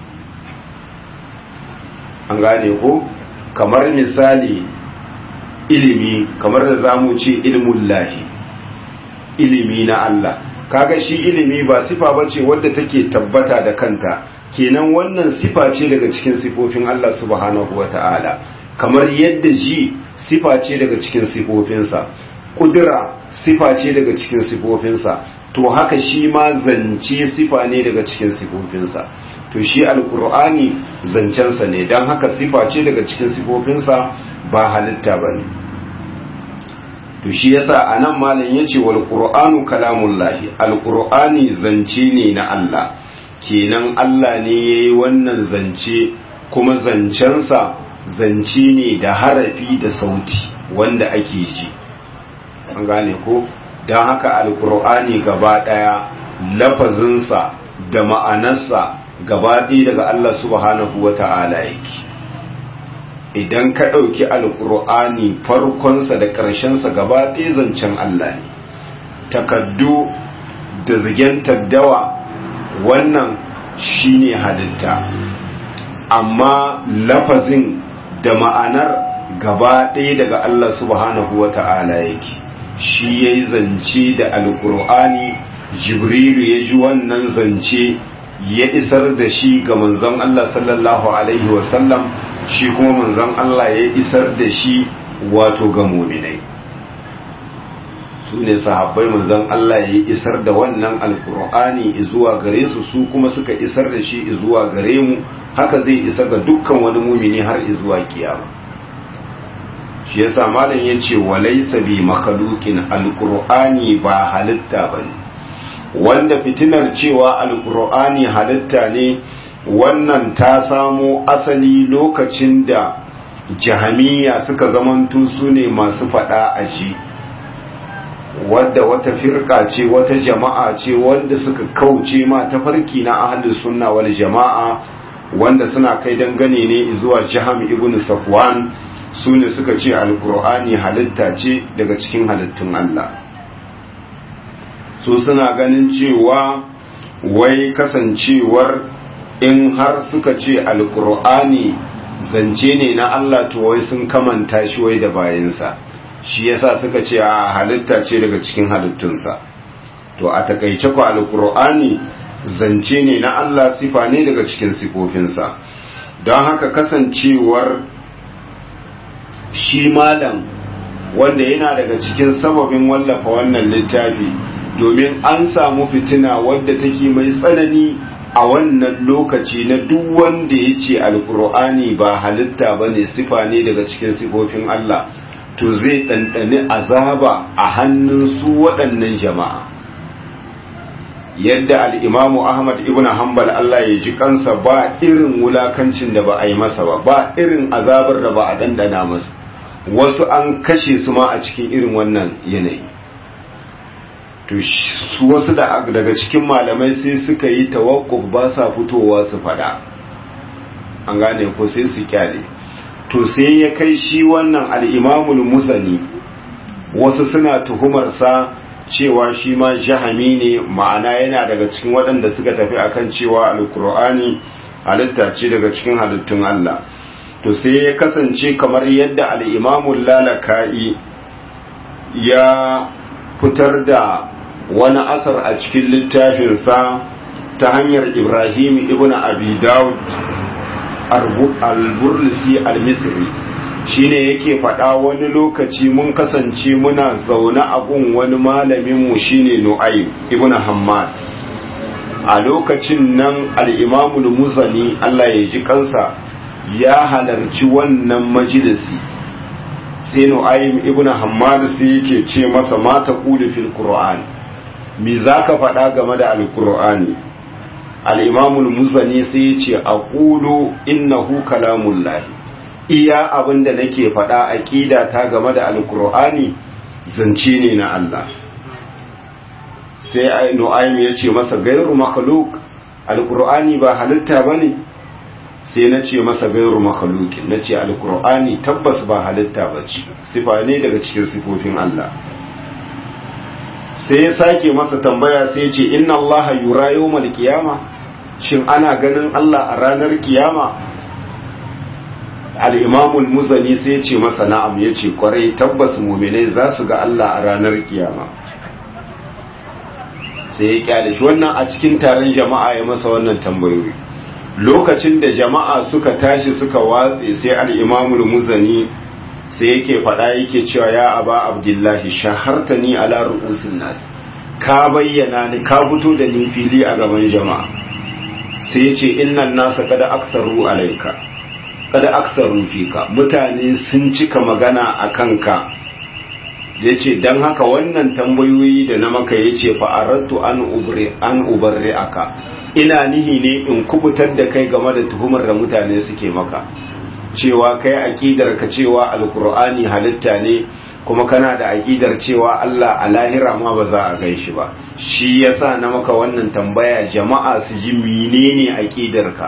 an gane ko kamar misali ilimi kamar da zamu ce ilmun lahi ilimi na Allah kaga shi ilimi ba sifa bace wadda take tabbata da kanta kenan wannan sifa ce daga cikin sifofin Allah subhanahu wata'ala kamar yadda ji sifa ce daga cikin sifofinsa kudura sifa ce daga cikin sifofinsa to haka shi ma zance sifa ne daga cikin sifofinsa to shi alkur'ani zancensa ne don haka sifa ce daga cikin sifofinsa ba halitta ba ne to shi yasa a nan malam ya ce wal ƙur'anu kalamullahi alkur'ani zance ne na Allah kenan Allah ne ya yi wannan zance kuma zancensa zance ne da harafi da sauti wanda ake ji an gane ko don haka alkur'ani gaba ɗaya lafazinsa da ma'anarsa gaba ɗaya daga Allah subhanahu wa ta'ala yake idan ka ɗauki alkur'ani farkonsa da ƙarshensa gaba ɗaya zancen Allah ne takaddu da zigen taddawa wannan shine halitta amma lafazin da ma'anar gaba ɗaya daga Allah subhanahu wa ta'ala yake shi ya yi zance da alkur'ani jibrilu ya ji wannan zance ya isar da shi ga manzon Allah sallallahu alaihi wasallam shi kuma manzon Allah ya isar da shi wato ga muminai su ne sahabbai manzon Allah ya isar da wannan alkur'ani zuwa gare su su kuma suka isar da shi zuwa gare mu haka zai isa ga dukkan wani mumini har zuwa kiyama shi yasa malam yace walaysa bi makhluqin alqur'ani ba halitta bane wanda fitinar cewa alqur'ani halitta ne wannan ta samo asali lokacin da jahamiya suka zamanto su ne masu fada aji wadda wata firka ce wata jama'a ce wanda suka kauce ma tafarki na ahlus sunna wal jama'a wanda suna kai dangane ne zuwa jaham ibn safwan su ne suka ce alkur'ani halitta ce daga cikin halittun Allah su suna ganin cewa wai kasancewar in har suka ce alkur'ani zance ne na Allah to wai sun kamanta shi wai da bayansa shi yasa suka ce a halitta ce daga cikin halittunsa to a takaice ku alkur'ani zance ne na Allah sifa ne daga cikin sifofinsa don haka kasancewar shi malam wanda yana daga cikin sababin wallafa wannan littafi domin an samu fitina wadda take mai tsanani a wannan lokaci na duk wanda ya ce alkur'ani ba halitta ba ne sifa ne daga cikin sifofin Allah to zai ɗanɗani azaba a hannun su waɗannan jama'a yadda al'imamu ahmad ibn hanbal Allah ya ji kansa ba irin wulakancin da ba a yi masa ba ba irin azabar da ba a ɗanɗana masa wasu an kashe su ma a cikin irin wannan yanayi to su wasu daga cikin malamai sai suka yi tawakkuf ba sa fitowa su fada an gane ko sai su kyale to sai ya kai shi wannan al'imamul musani wasu suna tuhumarsa cewa shi ma jahami ne ma'ana yana daga cikin waɗanda suka tafi akan cewa alkur'ani halitta ce daga cikin halittun Allah to sai ya kasance kamar yadda al'imamul lalaka'i ya fitar da wani asar a cikin littafinsa ta hanyar ibrahim ibn abi daud al-burlisi al-misri shine yake faɗa wani lokaci mun kasance muna zaune a gun wani malaminmu shine nu'aym ibn hammad a lokacin nan al-imamul muzani Allah ya ji kansa ya halarci wannan majalisi sai nu'aym ibn hammad sai yake ce masa mata qulu fil qur'an me zaka faɗa game da al-qur'ani al-imamul muzani sai ya ce aqulu innahu kalamullahi iya abin da nake faɗa aƙida ta game da alkur'ani zance ne na Allah sai nu'aym ya ce masa gairu makhluk alkur'ani ba halitta bane sai na ce masa gairu makhlukin na ce alkur'ani tabbas ba halitta ba ce sifa ne daga cikin sifofin Allah sai ya sake masa tambaya sai ya ce inna Allah yura yawmal qiyama shin ana ganin Allah a ranar kiyama al'imamul muzani sai ya ce masa na'am ya ce kwarai tabbas muminai za su ga Allah a ranar kiyama sai ya kyale shi wannan a cikin taron jama'a ya masa wannan tambayoyi lokacin da jama'a suka tashi suka watse sai al'imamul muzani sai yake faɗa yake cewa ya aba abdullahi shaharta ni ala ru'usin nas ka bayyana ni ka fito da ni fili a gaban jama'a sai ya ce innan nasa kada aksaru alaika kada aksaru fika mutane sun cika magana a kanka ya ce don haka wannan tambayoyi da na maka ya ce fa'arattu an ubarre aka ina nihi ne in kubutar da kai game da tuhumar da mutane suke maka cewa kai aƙidar ka cewa alkur'ani halitta ne kuma kana da aƙidar cewa Allah a lahira ma ba za a gan shi ba shi yasa na maka wannan tambaya jama'a su ji menene aƙidar ka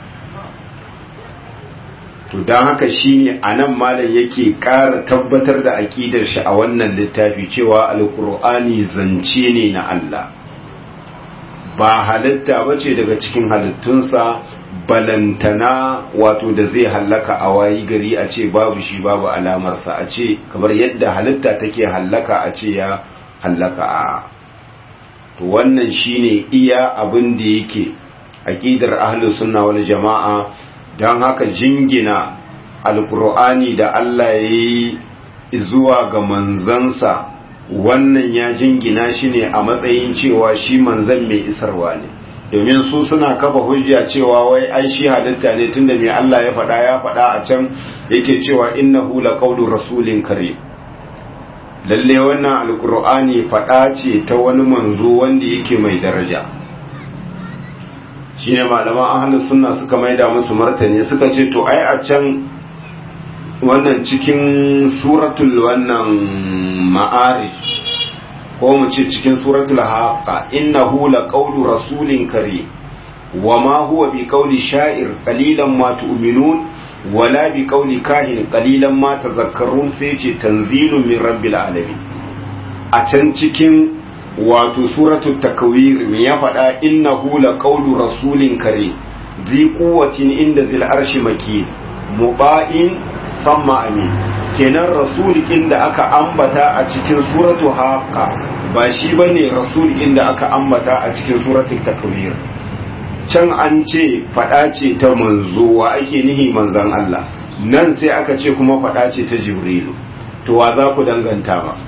to don haka shine a nan malam yake ƙara tabbatar da aƙidar shi a wannan littafi cewa alkur'ani zance ne na Allah ba halitta ba ce daga cikin halittunsa balantana wato da zai hallaka a wayi gari a ce babu shi babu alamarsa a ce kamar yadda halitta take hallaka a ce ya hallaka a to wannan shine iya abin da yake aƙidar ahlus sunna wal jama'a don haka jingina alkur'ani da Allah ya yi zuwa ga manzansa wannan ya jingina shi ne a matsayin cewa shi manzan mai isarwa ne domin su suna kafa hujja cewa wai ai shi halitta ne tunda mai Allah ya faɗa ya faɗa a can yake cewa innahu laqawlu rasulin kare lalle wannan alkur'ani faɗa ce ta wani manzo wanda yake mai daraja shine malaman ahlus sunna suka maida musu martani suka ce to ai a can wannan cikin suratul wannan ma'arij ko mu ce cikin suratul haqa innahu laqawlu rasulin karim wama huwa biqawli sha'ir qalilan ma tu'minun wala biqawli kahin qalilan ma tadhakkarun sai ce tanzilun min rabbil alamin a can cikin wato suratul takwir me ya faɗa innahu laqawlu rasulin kare zi quwwatin inda zil arshi makin muba'in thumma amin kenan rasul inda aka ambata a cikin suratu haqa ba shi bane rasul inda aka ambata a cikin suratul takwir can an ce fada ce ta manzo wa ake nihi manzan Allah nan sai aka ce kuma fada ce ta jibrilu to wa za ku danganta ba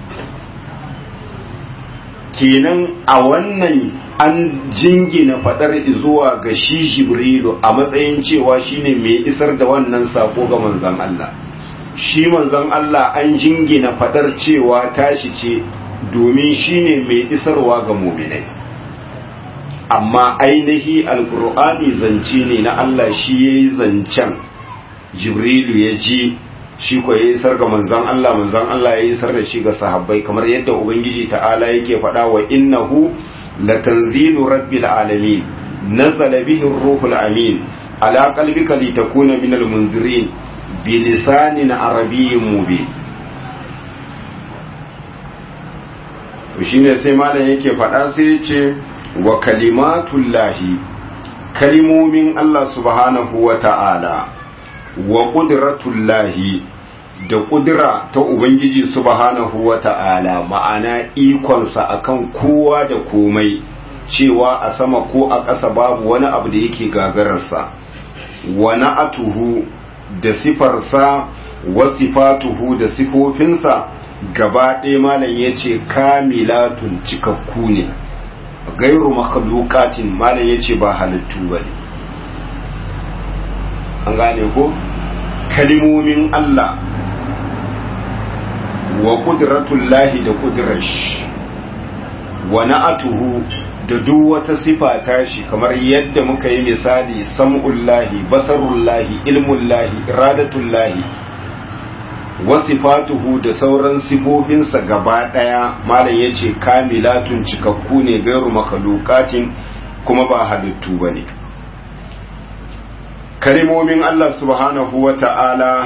kenan a wannan an jingina fadar zuwa ga shi jibrilu a matsayin cewa shine mai isar da wannan sako ga manzan Allah shi manzan Allah an jingina fadar cewa tashi ce domin shine mai isarwa ga muminai amma ainihi alkur'ani zance ne na Allah shi yayi zancen jibrilu ya ji shi ko ya isar ga manzan Allah manzan Allah ya isar da shi ga sahabbai kamar yadda ubangiji ta'ala yake faɗa wa innahu latanzilu rabbil alamin nazala bihi ruhul amin ala qalbika litakuna minal munzirin bilisanin arabiyyin mubin to shine sai malam yake faɗa sai ya ce wa kalimatullahi kalimomin Allah subhanahu wa ta'ala wa ƙudratullahi da ƙudura ta Ubangiji subhanahu wa ta'ala ma'ana ikonsa akan kowa da komai cewa a sama ko a ƙasa babu wani abu da yake gagararsa wa na'atuhu da sifarsa wa sifatuhu da sifofinsa gaba ɗaya malam ya ce kamilatun cikakku ne gairu makhluqatin malam ya ce ba halittu ba ne an gane ko kalimomin Allah wa ƙudratullahi da ƙudrash wa na'atuhu da duk wata sifa tashi kamar yadda muka yi misali sam'ullahi basarullahi ilmullahi iradatullahi wa sifatuhu da sauran sifofinsa gaba ɗaya malam ya ce kamilatun cikakku ne gairu makalukatin kuma ba halittu ba ne kalimomin Allah subhanahu wa ta'ala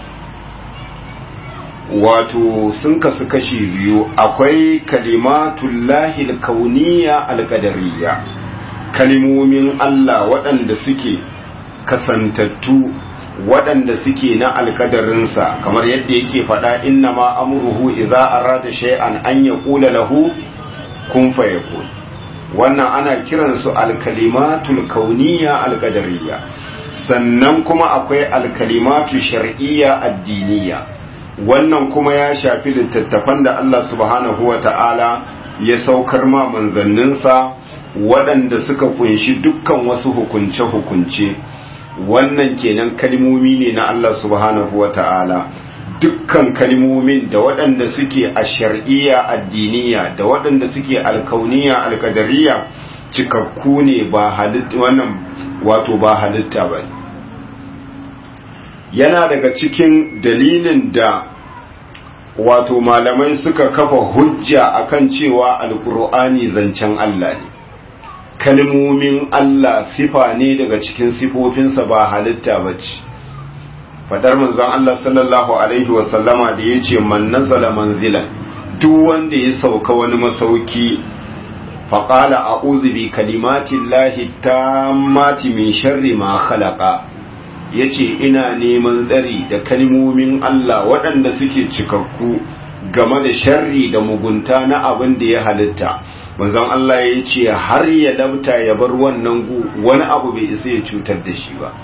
wato sun kasu kashi biyu akwai kalimatullahi kauniya alƙadariya kalimomin Allah waɗanda suke kasantattu waɗanda suke na alƙadarinsa kamar yadda yake faɗa inna ma amruhu idza arada shay'an an yaqula lahu kun fayakun wannan ana kiransu alkalimatul kauniya alƙadariya sannan kuma akwai alkalimatu shar'iyya addiniya wannan kuma ya shafi littattafan da Allah subhanahu wa ta'ala ya saukar ma manzanninsa waɗanda suka kunshi dukkan wasu hukunce-hukunce wannan kenan kalmomi ne na Allah subhanahu wa ta'ala dukkan kalmomin da waɗanda suke a shar'iyya addiniya da waɗanda suke alkauniya alkadariya cikakku ne ba halitta wannan wato ba halitta ba yana daga cikin dalilin da wato malamai suka kafa hujja akan cewa alkur'ani zancen Allah ne kalmomin Allah sifa ne daga cikin sifofinsa ba halitta ba ce fadar manzon Allah sallallahu alaihi wasallama da ya ce man nazala manzilan duk wanda ya sauka wani masauki faƙala a uzubi kalimatin lahi ta mati min sharri ma khalaqa ya ce ina neman tsari da kalmomin Allah waɗanda suke cikakku game da sharri da mugunta na abin da ya halitta manzon Allah ya ce har ya dabta ya bar wannan gu wani abu bai isa ya cutar da shi ba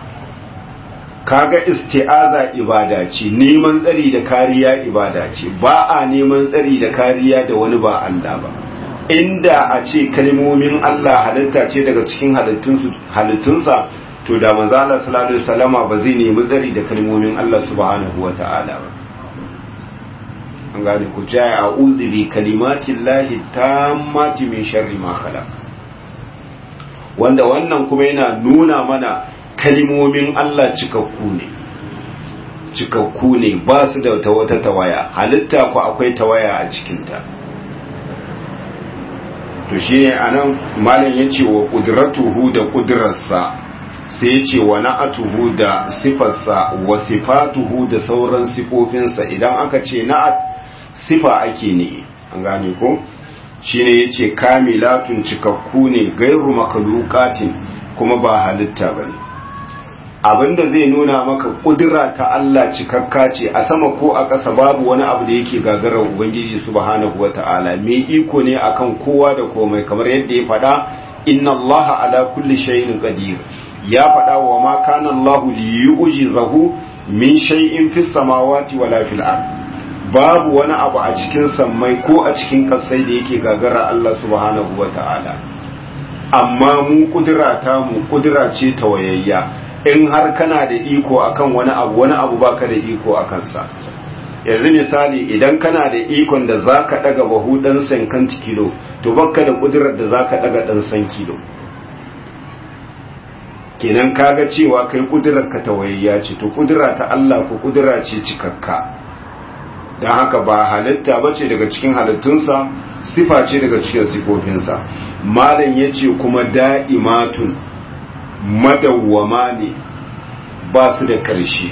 kaga isti'aza ibada ce neman tsari da kariya ibada ce ba a neman tsari da kariya da wani ba Allah ba inda a ce kalmomin Allah halitta ce daga cikin halittunsa to da manzo Allah sallallahu alaihi wasallama ba zai nemi tsari da kalmomin Allah subhanahu wata'ala ba an gane ku jaya a'udhu bi kalimatin lahi tammati min sharri ma khalaq wanda wannan kuma yana nuna mana kalmomin Allah cikakku ne cikakku ne ba su da wata tawaya halitta ku akwai tawaya a cikinta to shi ne a nan malam ya ce wa ƙudratuhu da ƙudurarsa sai ya ce wa na'atuhu da sifarsa wa sifatuhu da sauran sifofinsa idan aka ce na'at sifa ake ne an gane ko shi ne ya ce kamilatun cikakku ne gairu makalukatin kuma ba halitta ba ne abinda zai nuna maka kudura ta Allah cikakka ce a sama ko a ƙasa babu wani abu da yake gagarar ubangiji subhanahu wata'ala mai iko ne akan kowa da komai kamar yadda ya faɗa inna Allah ala kulli shay'in qadir ya faɗa wa ma kana Allah li yu'jizahu min shay'in fis samawati wala fil ard babu wani abu a cikin sammai ko a cikin ƙasai da yake gagara Allah subhanahu wata'ala amma mu kudura ta mu kudura ce tawayayya in har kana da iko akan wani abu wani abu baka da iko a kansa yanzu misali idan kana da ikon da zaka daga bahu dan sankan kilo to baka da kudurar da zaka daga dan san kilo kenan kaga cewa kai kudurar ka tawayayya ce to kudura ta Allah ko kudura ce cikakka dan haka ba halitta bace daga cikin halittunsa sifa ce daga cikin sifofinsa malam yace kuma da'imatun madawwama ne ba su da ƙarshe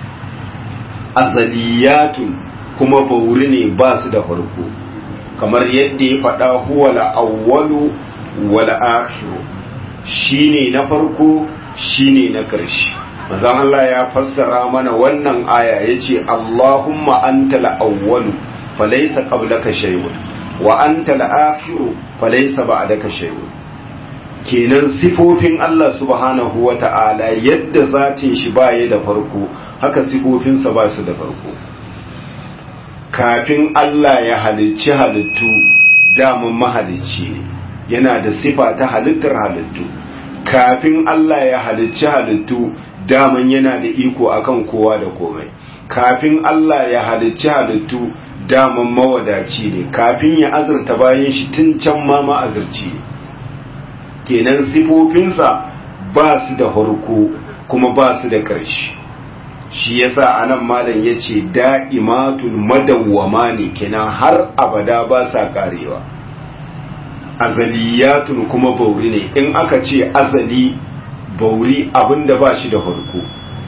azaliyatun kuma bauri ne ba su da farko kamar yadda ya faɗa huwa la'awwalu wal akhiru shine na farko shine na ƙarshe manzon Allah ya fassara mana wannan aya yace Allahumma antal awwalu falaysa qablaka shay'un wa antal akhiru falaysa ba'daka shay'un kenan sifofin Allah subhanahu wa ta'ala yadda zatin shi baya da farko haka sifofinsa ba su da farko kafin Allah ya halicci halittu damun mahalicci ne yana da sifa ta halittar halittu kafin Allah ya halicci halittu daman yana da iko akan kowa da komai kafin Allah ya halicci halittu daman mawadaci ne kafin ya azurta bayan shi tun can ma ma'azurci ne kenan sifofinsa ba su da harko kuma ba su da ƙarshe shi yasa anan malam ya ce da'imatul madawwama ne kenan har abada ba sa karewa azaliyatun kuma bauri ne in aka ce azali bauri abinda ba shi da harko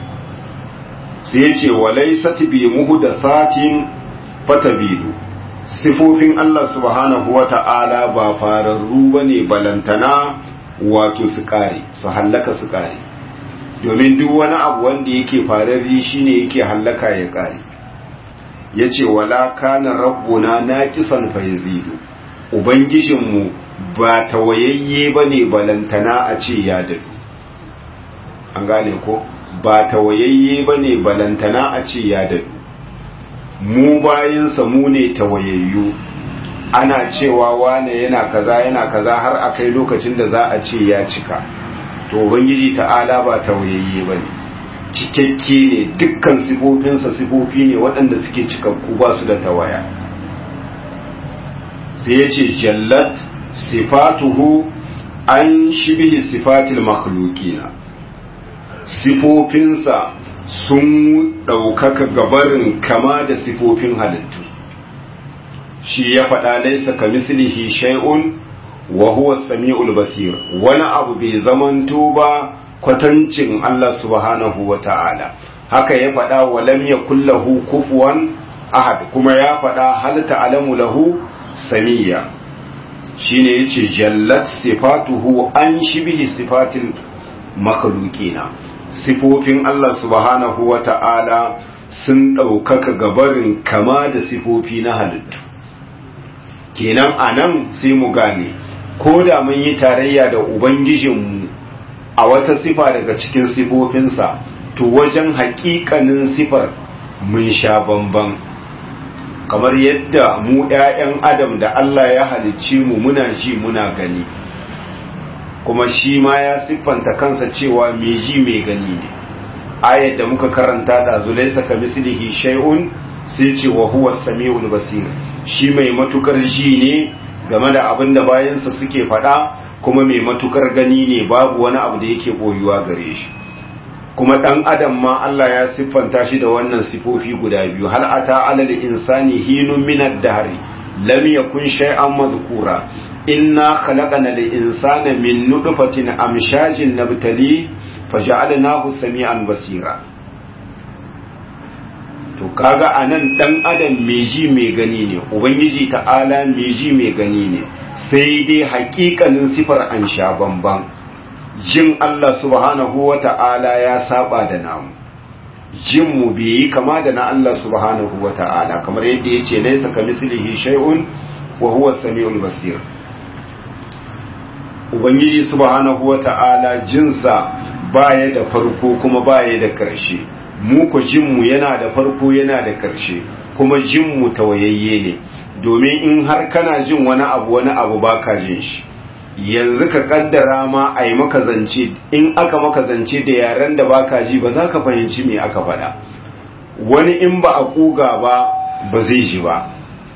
sai ya ce walai satibi muhu da satin fatabidu sifofin Allah subhanahu wa ta'ala ba fararru ba ne balantana wato su kare su hallaka su kare domin duk wani abu wanda yake fararri shine yake hallaka ya kare ya ce wala kana rabbuna na kisan faizidu ubangijinmu ba tawayayye ba ne balantana a ce ya dadu an gane ko ba tawayayye ba ne balantana a ce ya dadu mu bayansa mu ne tawayayyu ana cewa wane yana kaza yana kaza har a kai lokacin da za a ce ya cika to ubangiji ta'ala ba tawayayye ba ne cikakke ne dukkan sifofinsa sifofi ne waɗanda suke cikakku ba su da tawaya sai ya ce jallat sifatuhu an shibihi sifatil makhlukina sifofinsa sun ɗaukaka gabarin kama da sifofin halittu shi ya faɗa laisa ka mislihi shay'un wa huwa sami'ul basir wani abu bai zamanto ba kwatancin Allah subhanahu wa ta'ala haka ya faɗa wa lam yakul lahu kufuwan ahad kuma ya faɗa hal ta'lamu lahu samiyya shine yace jallat sifatuhu an shibihi sifatil makhluqina sifofin Allah subhanahu wa ta'ala sun ɗaukaka gabarin kama da sifofi na halittu kenan a nan sai mu gane ko da mun yi tarayya da ubangijinmu a wata sifa daga cikin sifofinsa to wajen haƙiƙanin sifar mun sha bamban kamar yadda mu ‘ya'yan adam da Allah ya halicci mu muna ji muna gani kuma shi ma ya siffanta kansa cewa mai ji mai gani ne ayat da muka karanta da zulaisa ka mislihi shay'un sai ce wa huwa samiul basir shi mai matukar ji ne game da abin da bayansa suke faɗa kuma mai matukar gani ne babu wani abu da yake boyuwa gare shi kuma dan adam ma Allah ya siffanta shi da wannan sifofi guda biyu hal ata alal insani hinun min ad-dahri lam yakun shay'an madhkura inna khalaqana al-insana min nutfatin amshajin nabtali faja'alnahu sami'an basira to kaga anan dan adam mai ji mai gani ne ubangiji ta'ala mai ji mai gani ne sai dai hakikanin sifar an sha bamban jin Allah subhanahu wa ta'ala ya saba da namu jin mu bai yi kama da na Allah subhanahu wa ta'ala kamar yadda ya ce laisa ka mislihi shay'un wa huwa samiul basir ubangiji subhanahu wa ta'ala jinsa baya da farko kuma baya da karshe mu ko jinmu yana da farko yana da karshe kuma jinmu tawayayye ne domin in har kana jin wani abu wani abu baka jin shi yanzu ka kaddara ma a yi maka zance in aka maka zance da yaren da baka ji ba za ka fahimci me aka faɗa wani in ba a kuga ba ba zai ji ba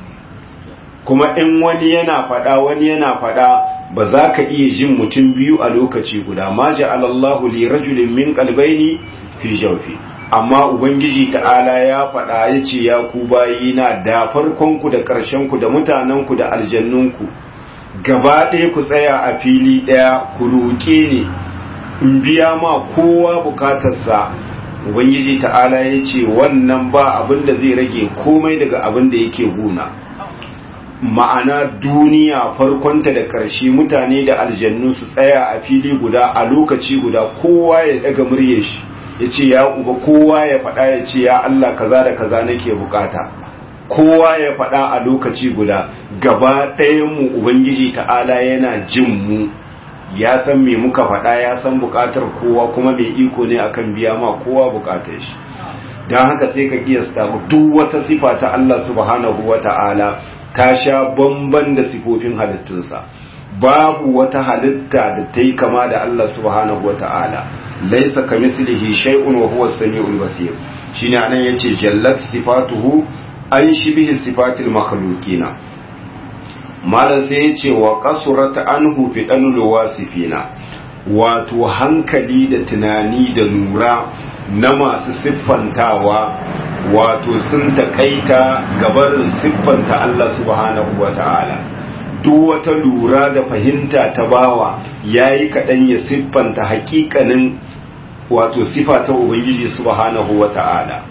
kuma in wani yana faɗa wani yana faɗa ba za ka iya jin mutum biyu a lokaci guda ma ja'alallahu li rajulin min qalbayni fi jawfi amma ubangiji ta'ala ya faɗa ya ce ya ku bayina da farkonku da ƙarshenku da mutanenku da aljannunku gaba ɗaya ku tsaya a fili ɗaya ku roƙe ne in biya ma kowa bukatarsa ubangiji ta'ala ya ce wannan ba abin da zai rage komai daga abin da yake guna ma'ana duniya farkonta da ƙarshe mutane da aljannu su tsaya a fili guda a lokaci guda kowa ya daga murye shi ya ce ya uba kowa ya faɗa ya ce ya Allah kaza da kaza nake bukata kowa ya faɗa a lokaci guda gaba ɗayanmu ubangiji ta'ala yana jin mu ya san me muka faɗa ya san bukatar kowa kuma mai iko ne akan biya ma kowa bukatar shi don haka sai ka kiyasta duk wata sifa ta Allah subhanahu wa ta'ala ta sha bamban da sifofin halittunsa babu wata halitta da ta yi kama da Allah subhanahu wa ta'ala laisa ka mislihi shay'un wa huwa as-sami'ul basir shine anan yace jallat sifatuhu an shibihi sifatil makhluqina malan sai yace wa qasurat anhu fi danul wasifina wato hankali da tunani da lura na masu siffantawa wato sun takaita gabarin siffanta Allah subhanahu wa ta'ala duk wata lura da fahimta ta bawa yayi kaɗan ya siffanta hakikanin wato sifa ta ubangiji subhanahu wa ta'ala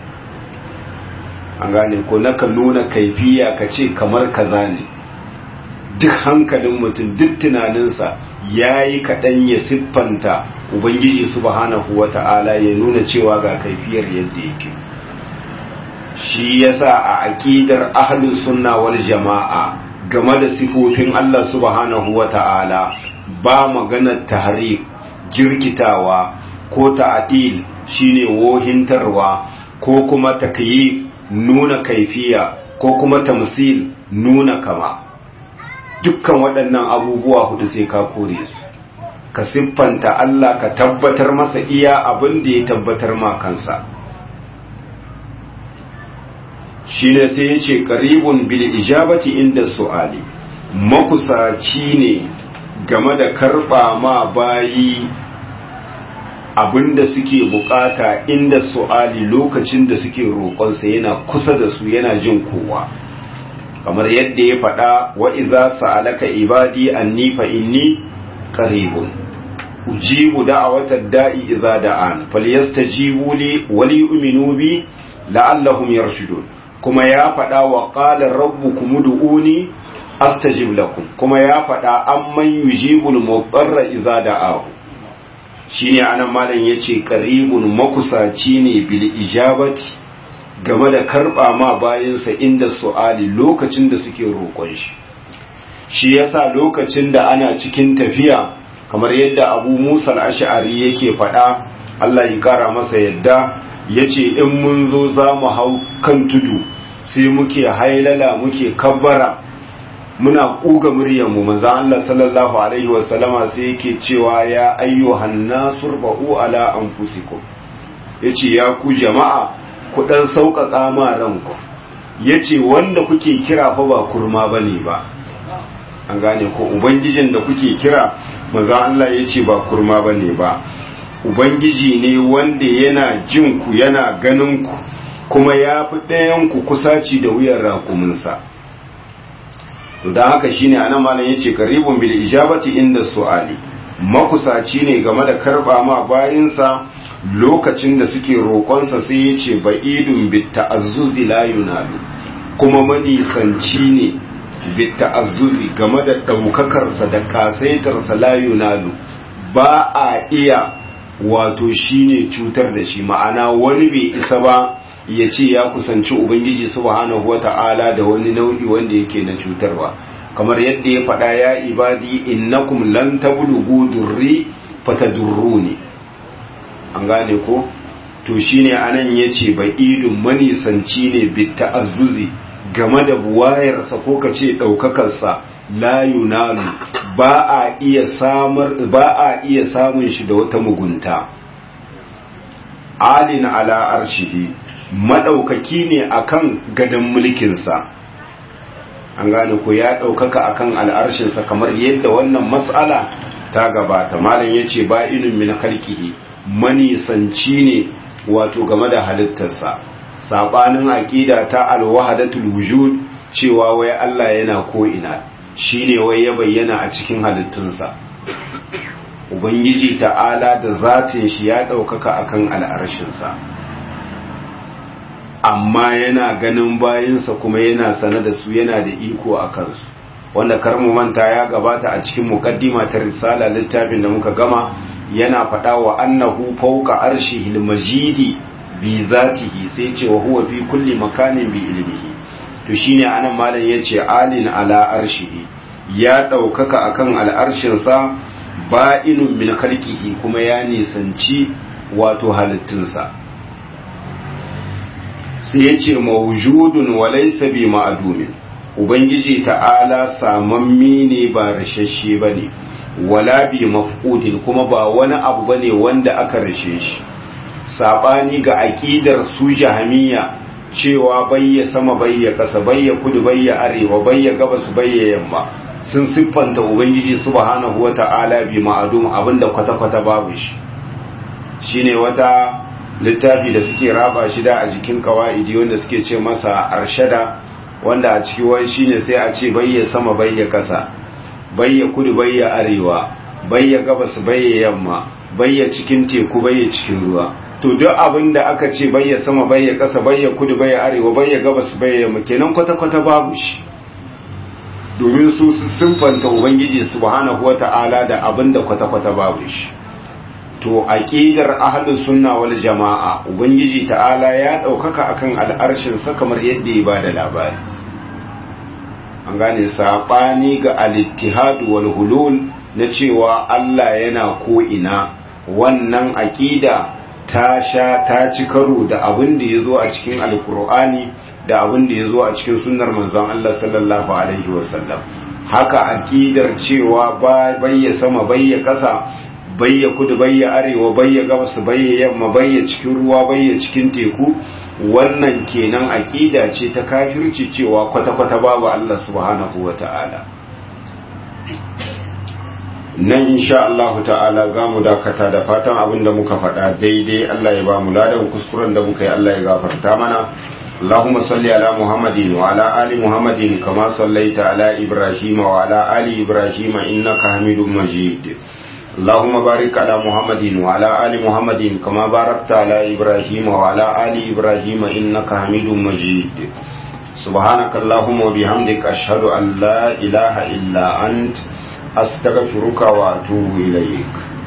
an gane ko naka nuna kaifiya ka ce kamar kaza ne duk hankalin mutum duk tunaninsa ya yi kaɗan ya siffanta ubangiji subhanahu wa ta'ala ya nuna cewa ga kaifiyar yadda yake shi yasa a aƙidar ahlus sunna wal jama'a game da sifofin Allah subhanahu wa ta'ala ba maganar tahrif jirkitawa ko ta'dil shine wohintarwa ko kuma takyif nuna kaifiya ko kuma tamsil nuna kama dukkan waɗannan abubuwa hudu sai ka kore su ka siffanta Allah ka tabbatar masa iya abin da ya tabbatar ma kansa shine sai ya ce qaribun bil ijabati inda su'ali makusaci ne game da karba ma bayi abinda suke bukata inda su'ali lokacin da suke roƙonsa yana kusa da su yana jin kowa kamar yadda ya faɗa wa idza sa'alaka ibadi anni fa inni qaribun ujibu da'watad da'i idza da'an falyastajibu li wa liyu'minu bi la'allahum yarshudun kuma ya faɗa wa qala rabbukum ud'uni astajib lakum kuma ya faɗa amman yujibul mudarra idza da'ahu shine anan malam yace qaribun makusaci ne bil ijabati game da karba ma bayansa inda su'ali lokacin da suke roƙon shi shi yasa lokacin da ana cikin tafiya kamar yadda Abu Musa al-Ash'ari yake faɗa Allah ya kara masa yadda yace in mun zo za mu hau kan tudu sai muke hailala muke kabbara muna kuga muryarmu manzan Allah sallallahu Alaihi wasallama sai yake cewa ya ayyuhan nasur ba'u ala anfusikum ya ce ya ku jama'a ku ɗan sauƙaƙa ma ranku ya ce wanda kuke kira fa ba kurma ba ne ba an gane ko ubangijin da kuke kira manzan Allah ya ce ba kurma ba ne ba ubangiji ne wanda yana jin ku yana ganin ku kuma ya fi ɗayanku kusaci da wuyan rakuminsa to da haka shine anan malam yace qaribun bil ijabati inda su'ali makusaci ne game da karba ma bayinsa lokacin da suke roƙonsa sai yace ba'idun bit ta'azzuzi la yunalu kuma manisanci ne bit ta'azzuzi game da daukakar sa da kasaitar sa la yunalu ba a iya wato shine cutar da shi ma'ana wani bai isa ba ya ce ya kusanci ubangiji subhanahu wata'ala da wani nau'i wanda yake na cutarwa kamar yadda ya faɗa ya ibadi innakum lan tablughu durri fatadurruni an gane ko to shine anan yace ba'idun manisanci ne bit ta'azzuzi game da buwayarsa ko kace daukakarsa la yunalu ba a iya samar ba a iya samun shi da wata mugunta alin ala arshihi madaukaki ne akan gadan mulkinsa an gane ko ya daukaka akan al'arshinsa kamar yadda wannan mas'ala ta gabata malam yace ba inun min khalqihi manisanci ne wato game da halittarsa sabanin aqida ta alwahdatul wujud cewa wai Allah yana ko ina shine wai ya bayyana a cikin halittunsa ubangiji ta'ala da zatin shi ya daukaka akan al'arshinsa amma yana ganin bayinsa kuma yana sane da su yana da iko a kansu wanda karmu manta ya gabata a cikin mukaddima ta risala littafin da muka gama yana faɗa wa annahu fawqa arshihil majidi bi zatihi sai ce wa huwa fi kulli makanin bi ilmihi to shine anan malam yace alin ala arshihi ya daukaka akan al'arshin sa ba'inun min khalqihi kuma ya nisanci wato halittunsa sai yace mawjudun wa laysa bi ma'dumin ubangiji ta'ala samammi ne ba rashashe bane wala bi mafqudin kuma ba wani abu bane wanda aka rashe shi sabani ga aqidar su jahamiya cewa bayya sama bayya kasa bayya kudu bayya arewa bayya gabas bayya yamma sun siffanta ubangiji subhanahu wata'ala bi ma'adum abinda kwata-kwata babu shi shine wata littafi da suke raba shi da a jikin kawaidi wanda suke ce masa arshada wanda a ciki wai shine sai a ce bayya sama bayya kasa bayya kudu bayya arewa bayya gabas bayya yamma bayya cikin teku bayya cikin ruwa to duk abin da aka ce bayya sama bayya ƙasa bayya kudu bayya arewa bayya gabas bayya yamma kenan kwata-kwata babu shi domin su sun fanta ubangiji subhanahu wata'ala da abin da kwata-kwata babu shi to aqidar ahlus sunna wal jama'a ubangiji ta'ala ya daukaka akan al'arshin sa kamar yadda ya bada labari an gane sabani ga al-ittihad wal hulul na cewa Allah yana ko ina wannan aqida ta sha ta ci karo da abin da ya zo a cikin alkur'ani da abin da ya zo a cikin sunnar manzon Allah sallallahu alaihi wasallam haka akidar cewa bayya sama bayya kasa bayya kudu bayya arewa bayya gabas bayya yamma bayya cikin ruwa bayya cikin teku wannan kenan akida ce ta kafirci cewa kwata-kwata babu Allah subhanahu wata'ala nan insha Allah ta'ala za mu dakata da fatan abin da muka faɗa daidai Allah ya ba mu ladan kuskuren da muka yi Allah ya gafarta mana Allahumma salli ala Muhammadin wa ala ali Muhammadin kama sallaita ala Ibrahim wa ala ali Ibrahim innaka Hamidum Majid Allahumma barik ala Muhammadin wa ala ali Muhammadin kama barakta ala Ibrahim wa ala ali Ibrahim innaka Hamidum Majid سبحانك اللهم وبحمدك أشهد أن لا إله إلا أنت أستغفرك وأتوب إليك